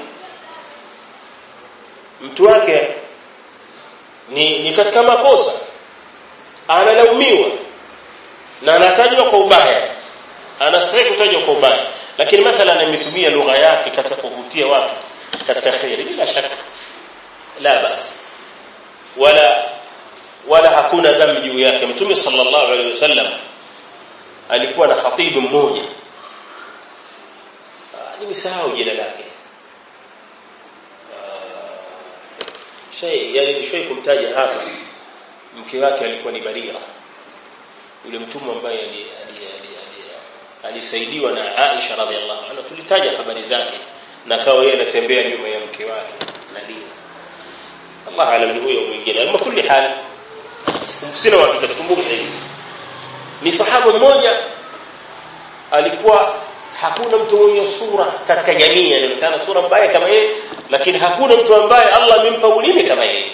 mtu wake ni, ni katika makosa analaumiwa na anatajwa kwa ubaya anastahili kutajwa kwa ubaya lakini mathalan ametumia lugha yake katika kuvutia watu katika khairi bila shaka la basi wala wala hakuna dhambi juu yake mtume sallallahu alaihi wasallam alikuwa na khatibu mmoja nimesahau jina lake shay yani shay kumtaja hapa mke wake alikuwa ni Barira yule mtumwa ambaye alisaidiwa na Aisha radhiallahu anha tulitaja habari zake na kawa yeye anatembea nyuma ya mke wake Nadia Allah alam ni huyo mwingine ama kulli hali sina uhakika sikumbuki hivi ni sahaba mmoja alikuwa hakuna mtu mwenye sura katika jamii anaonekana sura mbaya kama yeye lakini hakuna mtu ambaye Allah amempa ulimi kama yeye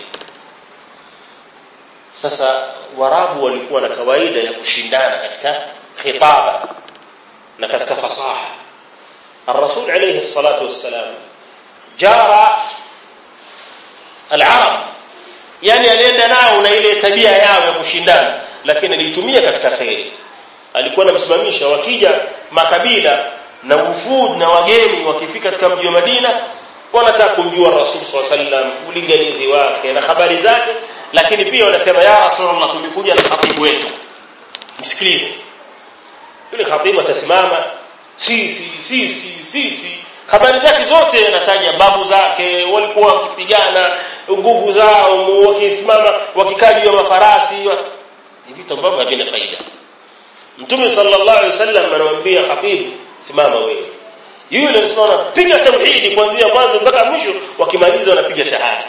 sasa warabu walikuwa na kawaida ya kushindana katika khitaba na katika fasaha الرسول عليه الصلاة والسلام جار العرب yani alienda nao na ile tabia yao ya kushindana lakini alitumia katika khairi alikuwa anamsimamisha wakija makabila na wufud na wageni wakifika katika mji wa Madina wanataka kumjua Rasul sallallahu alaihi wasallam ulinganizi wake na habari zake lakini pia wanasema ya Rasulullah tumekuja na khatibu wetu msikilize yule khatibu atasimama sisi sisi sisi habari zake zote anataja babu zake walikuwa wakipigana nguvu zao wakisimama wakikaa juu ya mafarasi ni vitu ambavyo havina faida Mtume sallallahu alaihi wasallam anamwambia khatibu simama wewe yule anasimama piga tauhidi kuanzia mwanzo mpaka mwisho wakimaliza wanapiga shahada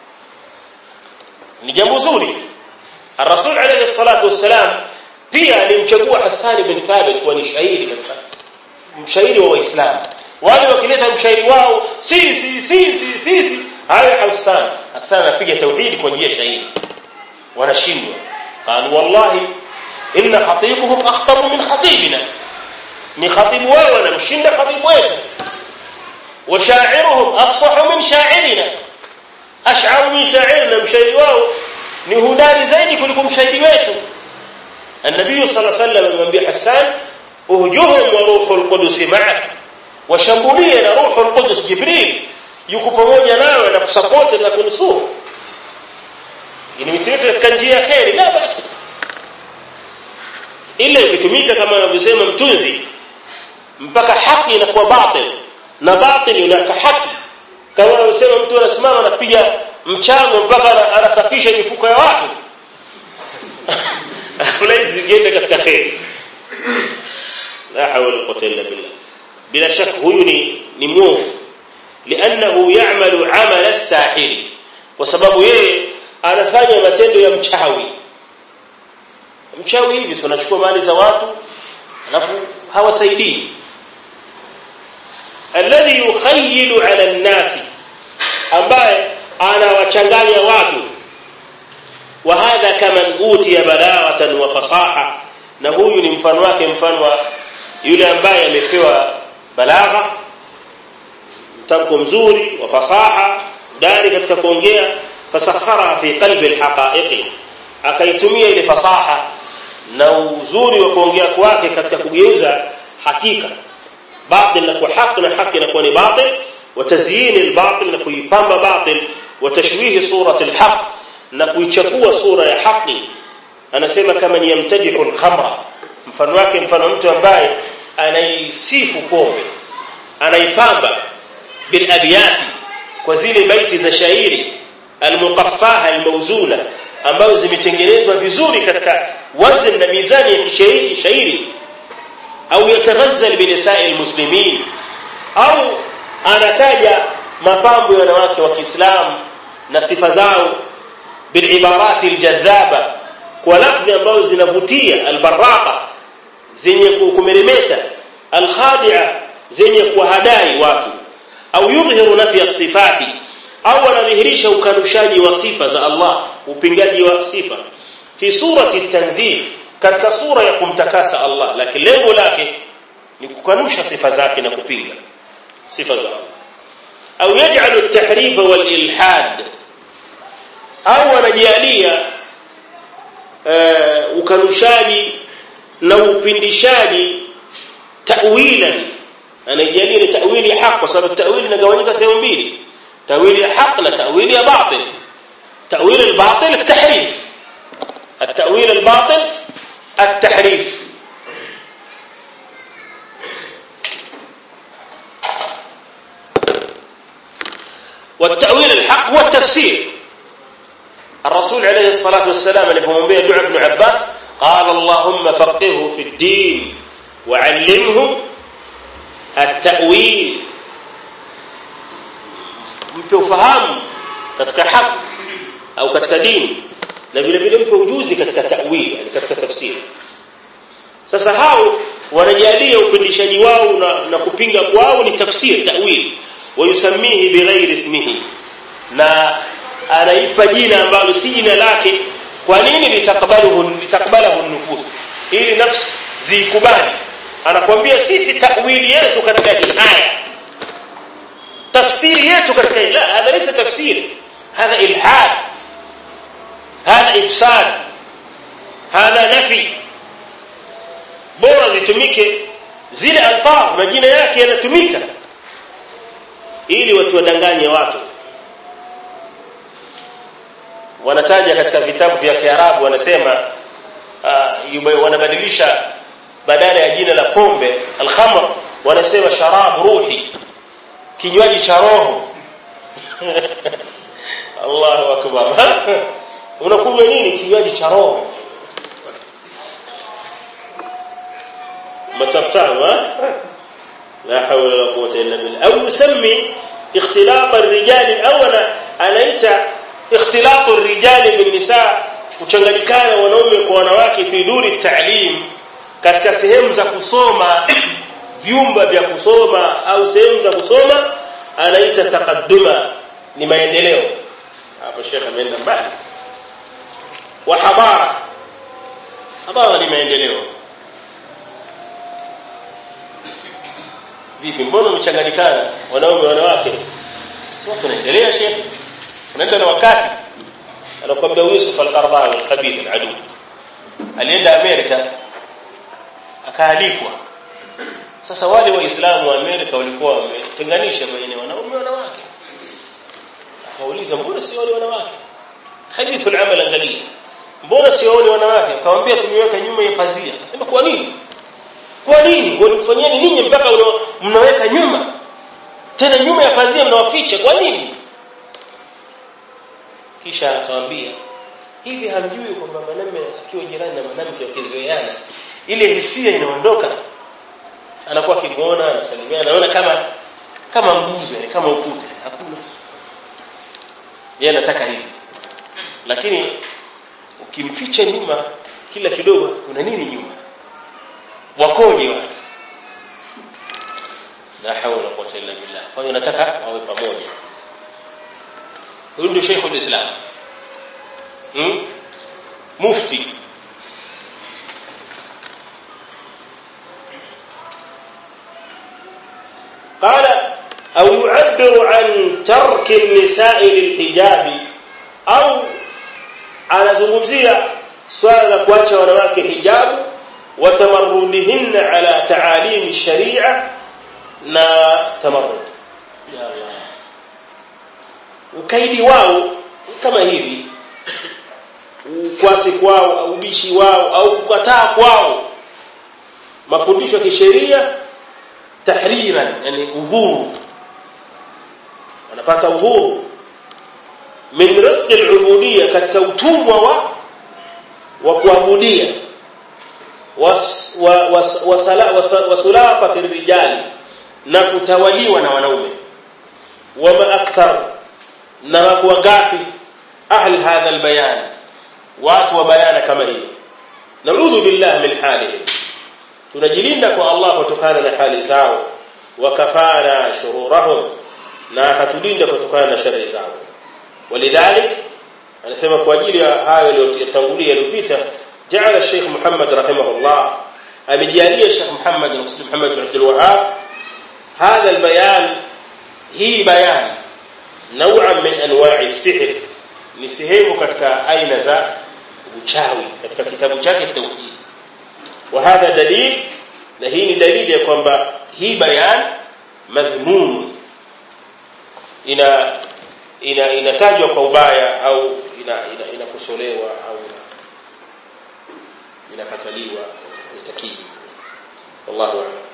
ni jambo zuri Rasul alayhi salatu wassalam pia alimchagua Hassan bin Thabit kuwa ni shairi katika mshairi wa Waislamu wale wakileta mshairi wao sisi sisi sisi haya Hassan Hassan anapiga tauhidi kwa njia shairi wanashindwa قال والله إن خطيبهم أخطر من خطيبنا ni khatibu wao wanamshinda khatibu wetu washairuhum afsahu min sha'irina ash'aru min sha'irina mshairi wao ni hudari zaidi kuliko mshairi wetu النبي صلى الله عليه وسلم amemwambia Hassan uhjuhum wa ruhul qudus ma'ak washambulie na ruhul qudus Jibril yuko pamoja nawe na kusupport na kunusuru ni mitindo katika njia ya khairi la basi ile ikitumika kama anavyosema mtunzi mpaka haki inakuwa batil na batil inaka haki kama anavyosema mtu anasimama anapiga mchango mpaka anasafisha mifuko ya watu fulani gende katika khairi la hawla wala quwwata illa billah bila shaka huyu ni ni mwovu لانه يعمل عمل الساحر kwa sababu yeye anafanya matendo ya mchawi mchawi hivi sio anachukua mali za watu alafu hawasaidii alladhi yukhayyilu ala an-nas ambaye anawachanganya watu wa hadha kaman utiya balaghatan wa fasaha na huyu ni mfano wake mfano wa yule ambaye amepewa balagha mtamko mzuri wa fasaha dari katika kuongea fasakhara fi qalbi alhaqa'iqi akaitumia ile fasaha na uzuri wa kuongea kwake katika kugeuza hakika batil na kwa haki na haki na kwa ni batil wa tazyin albatil na kuipamba batil wa tashwih surat alhaq na kuichafua sura ya haki anasema kama ni yamtadihu alkhamra mfano wake mfano mtu ambaye anaisifu pombe anaipamba bil abyati kwa zile baiti za shairi almuqaffaha almawzuna ambazo zimetengenezwa vizuri katika wazn na mizani ya kishairi shairi au yataghazzal binisa'i almuslimin au anataja mapambo ya wanawake wa Kiislamu na sifa zao bilibarati aljadhaba kwa lafzi ambazo zinavutia albaraka zenye kumeremeta alkhadi'a zenye kuhadai watu au yudhihiru nafi sifati au wanadhihirisha ukanushaji wa sifa za Allah upingaji wa sifa fi surati tanzih katika sura ya kumtakasa Allah lakini lengo lake ni kukanusha sifa zake na kupinga sifa za Allah au yaj'alu at-tahrif wal ilhad au wanajalia uh, ukanushaji na upindishaji ta'wilan anajalia ni ta'wili ya haq kwa sababu ta'wili inagawanyika sehemu mbili ta'wili ya haq na ta'wili ya batil ta'wili al-batil at-tahrif التأويل الباطل التحريف والتأويل الحق هو التفسير الرسول عليه الصلاة والسلام alipomwambia dua ibn Abbas قال اللهم فقهه في الدين وعلمه التأويل mpe ufahamu katika haki au katika dini na vile vile mpe ujuzi katika ta'wil yani katika tafsiri sasa hao wanajalia upindishaji wao na, na kupinga kwao ni tafsiri ta'wil wayusamihi bighairi ismihi na anaipa jina ambalo si jina lake kwa nini litakbaluhu litakbalahu nufus ili nafsi zikubali anakuambia sisi ta'wili yetu katika hii aya tafsiri yetu katika hii la hadha laysa tafsiri hadha ilhad هذا ifsad هذا nafi bora zitumike zile alfaz majina yake yanatumika ili wasiwadanganye watu wanataja katika vitabu vya Kiarabu wanasema uh, wanabadilisha badala ya jina la pombe alkhamr wanasema sharab ruhi kinywaji cha roho Allahu akbar unakunywa nini kinywaji cha roho mataftahu la hawla wala quwwata illa billah au yusammi ikhtilaq ar-rijal awala anaita ikhtilaq ar-rijal bin nisa kuchanganyikana wanaume kwa wanawake fi duri ta'lim katika sehemu za kusoma vyumba vya kusoma au sehemu za kusoma anaita taqadduma ni maendeleo hapo shekhe ameenda mbali wa hadara hadara ni maendeleo vipi mbona mchanganyikana wanaume wanawake si watu wanaendelea shekhe unaenda na wakati anakuambia Yusuf al-Qaradawi al-khabith al-adu alienda Amerika akaalikwa sasa wale waislamu wa Amerika walikuwa wametenganisha baina wanaume na wanawake akauliza mbona si wale wanawake hadithu al-amal angalia mbona si wale wanawake akamwambia tumeweka nyuma ya pazia akasema kwa nini kwa nini walikufanyeni ninyi mpaka mnaweka nyuma tena nyuma ya pazia mnawaficha kwa nini kisha akamwambia hivi hamjui kwamba mwanamume akiwa jirani na mwanamke wakizoeana ile hisia inaondoka anakuwa akimuona anasalimia anaona kama kama mbuzi yani kama ukuta hakuna yeye anataka hivi lakini ukimficha nyuma kila kidogo kuna nini nyuma wakoje wale la hawla quwwata illa billah kwa hiyo nataka wawe pamoja huyu ndio Sheikh Islam hmm? mufti قال أو يعبر عن ترك النساء للحجاب أو anazungumzia swala la kuacha wanawake hijabu watamarrudihinna ala taalim sharia na tamarrud ya Allah ukaidi wao kama hivi ukwasi kwao au ubishi wao au kukataa kwao mafundisho ya kisheria tahriran yani uhuru wanapata uhuru min radd al-ubudiyya katika utumwa wa wa kuabudia wasulafati rijali na kutawaliwa na wanaume wama akthar na wako wangapi ahli hadha albayan watu wa bayana kama hii naudhu billah min halihim tunajilinda kwa Allah kutokana na hali zao wakafara shururahum na akatulinda kutokana na shari zao walidhalik anasema kwa ajili ya hayo yaliyotangulia yaliyopita jaala Sheikh Muhammad rahimahullah amejalia Sheikh Muhammad bin Muslim Muhammad bin Abdul Wahhab هذا البيان هي بيان نوعا من انواع السحر ni sehemu katika aina za uchawi katika kitabu chake tauhid wa hadha dalil na hii ni dalili ya kwamba hii bayan madhmum ina ina inatajwa kwa ubaya au ina inakosolewa ina au inakataliwa itakii wallahu a'lam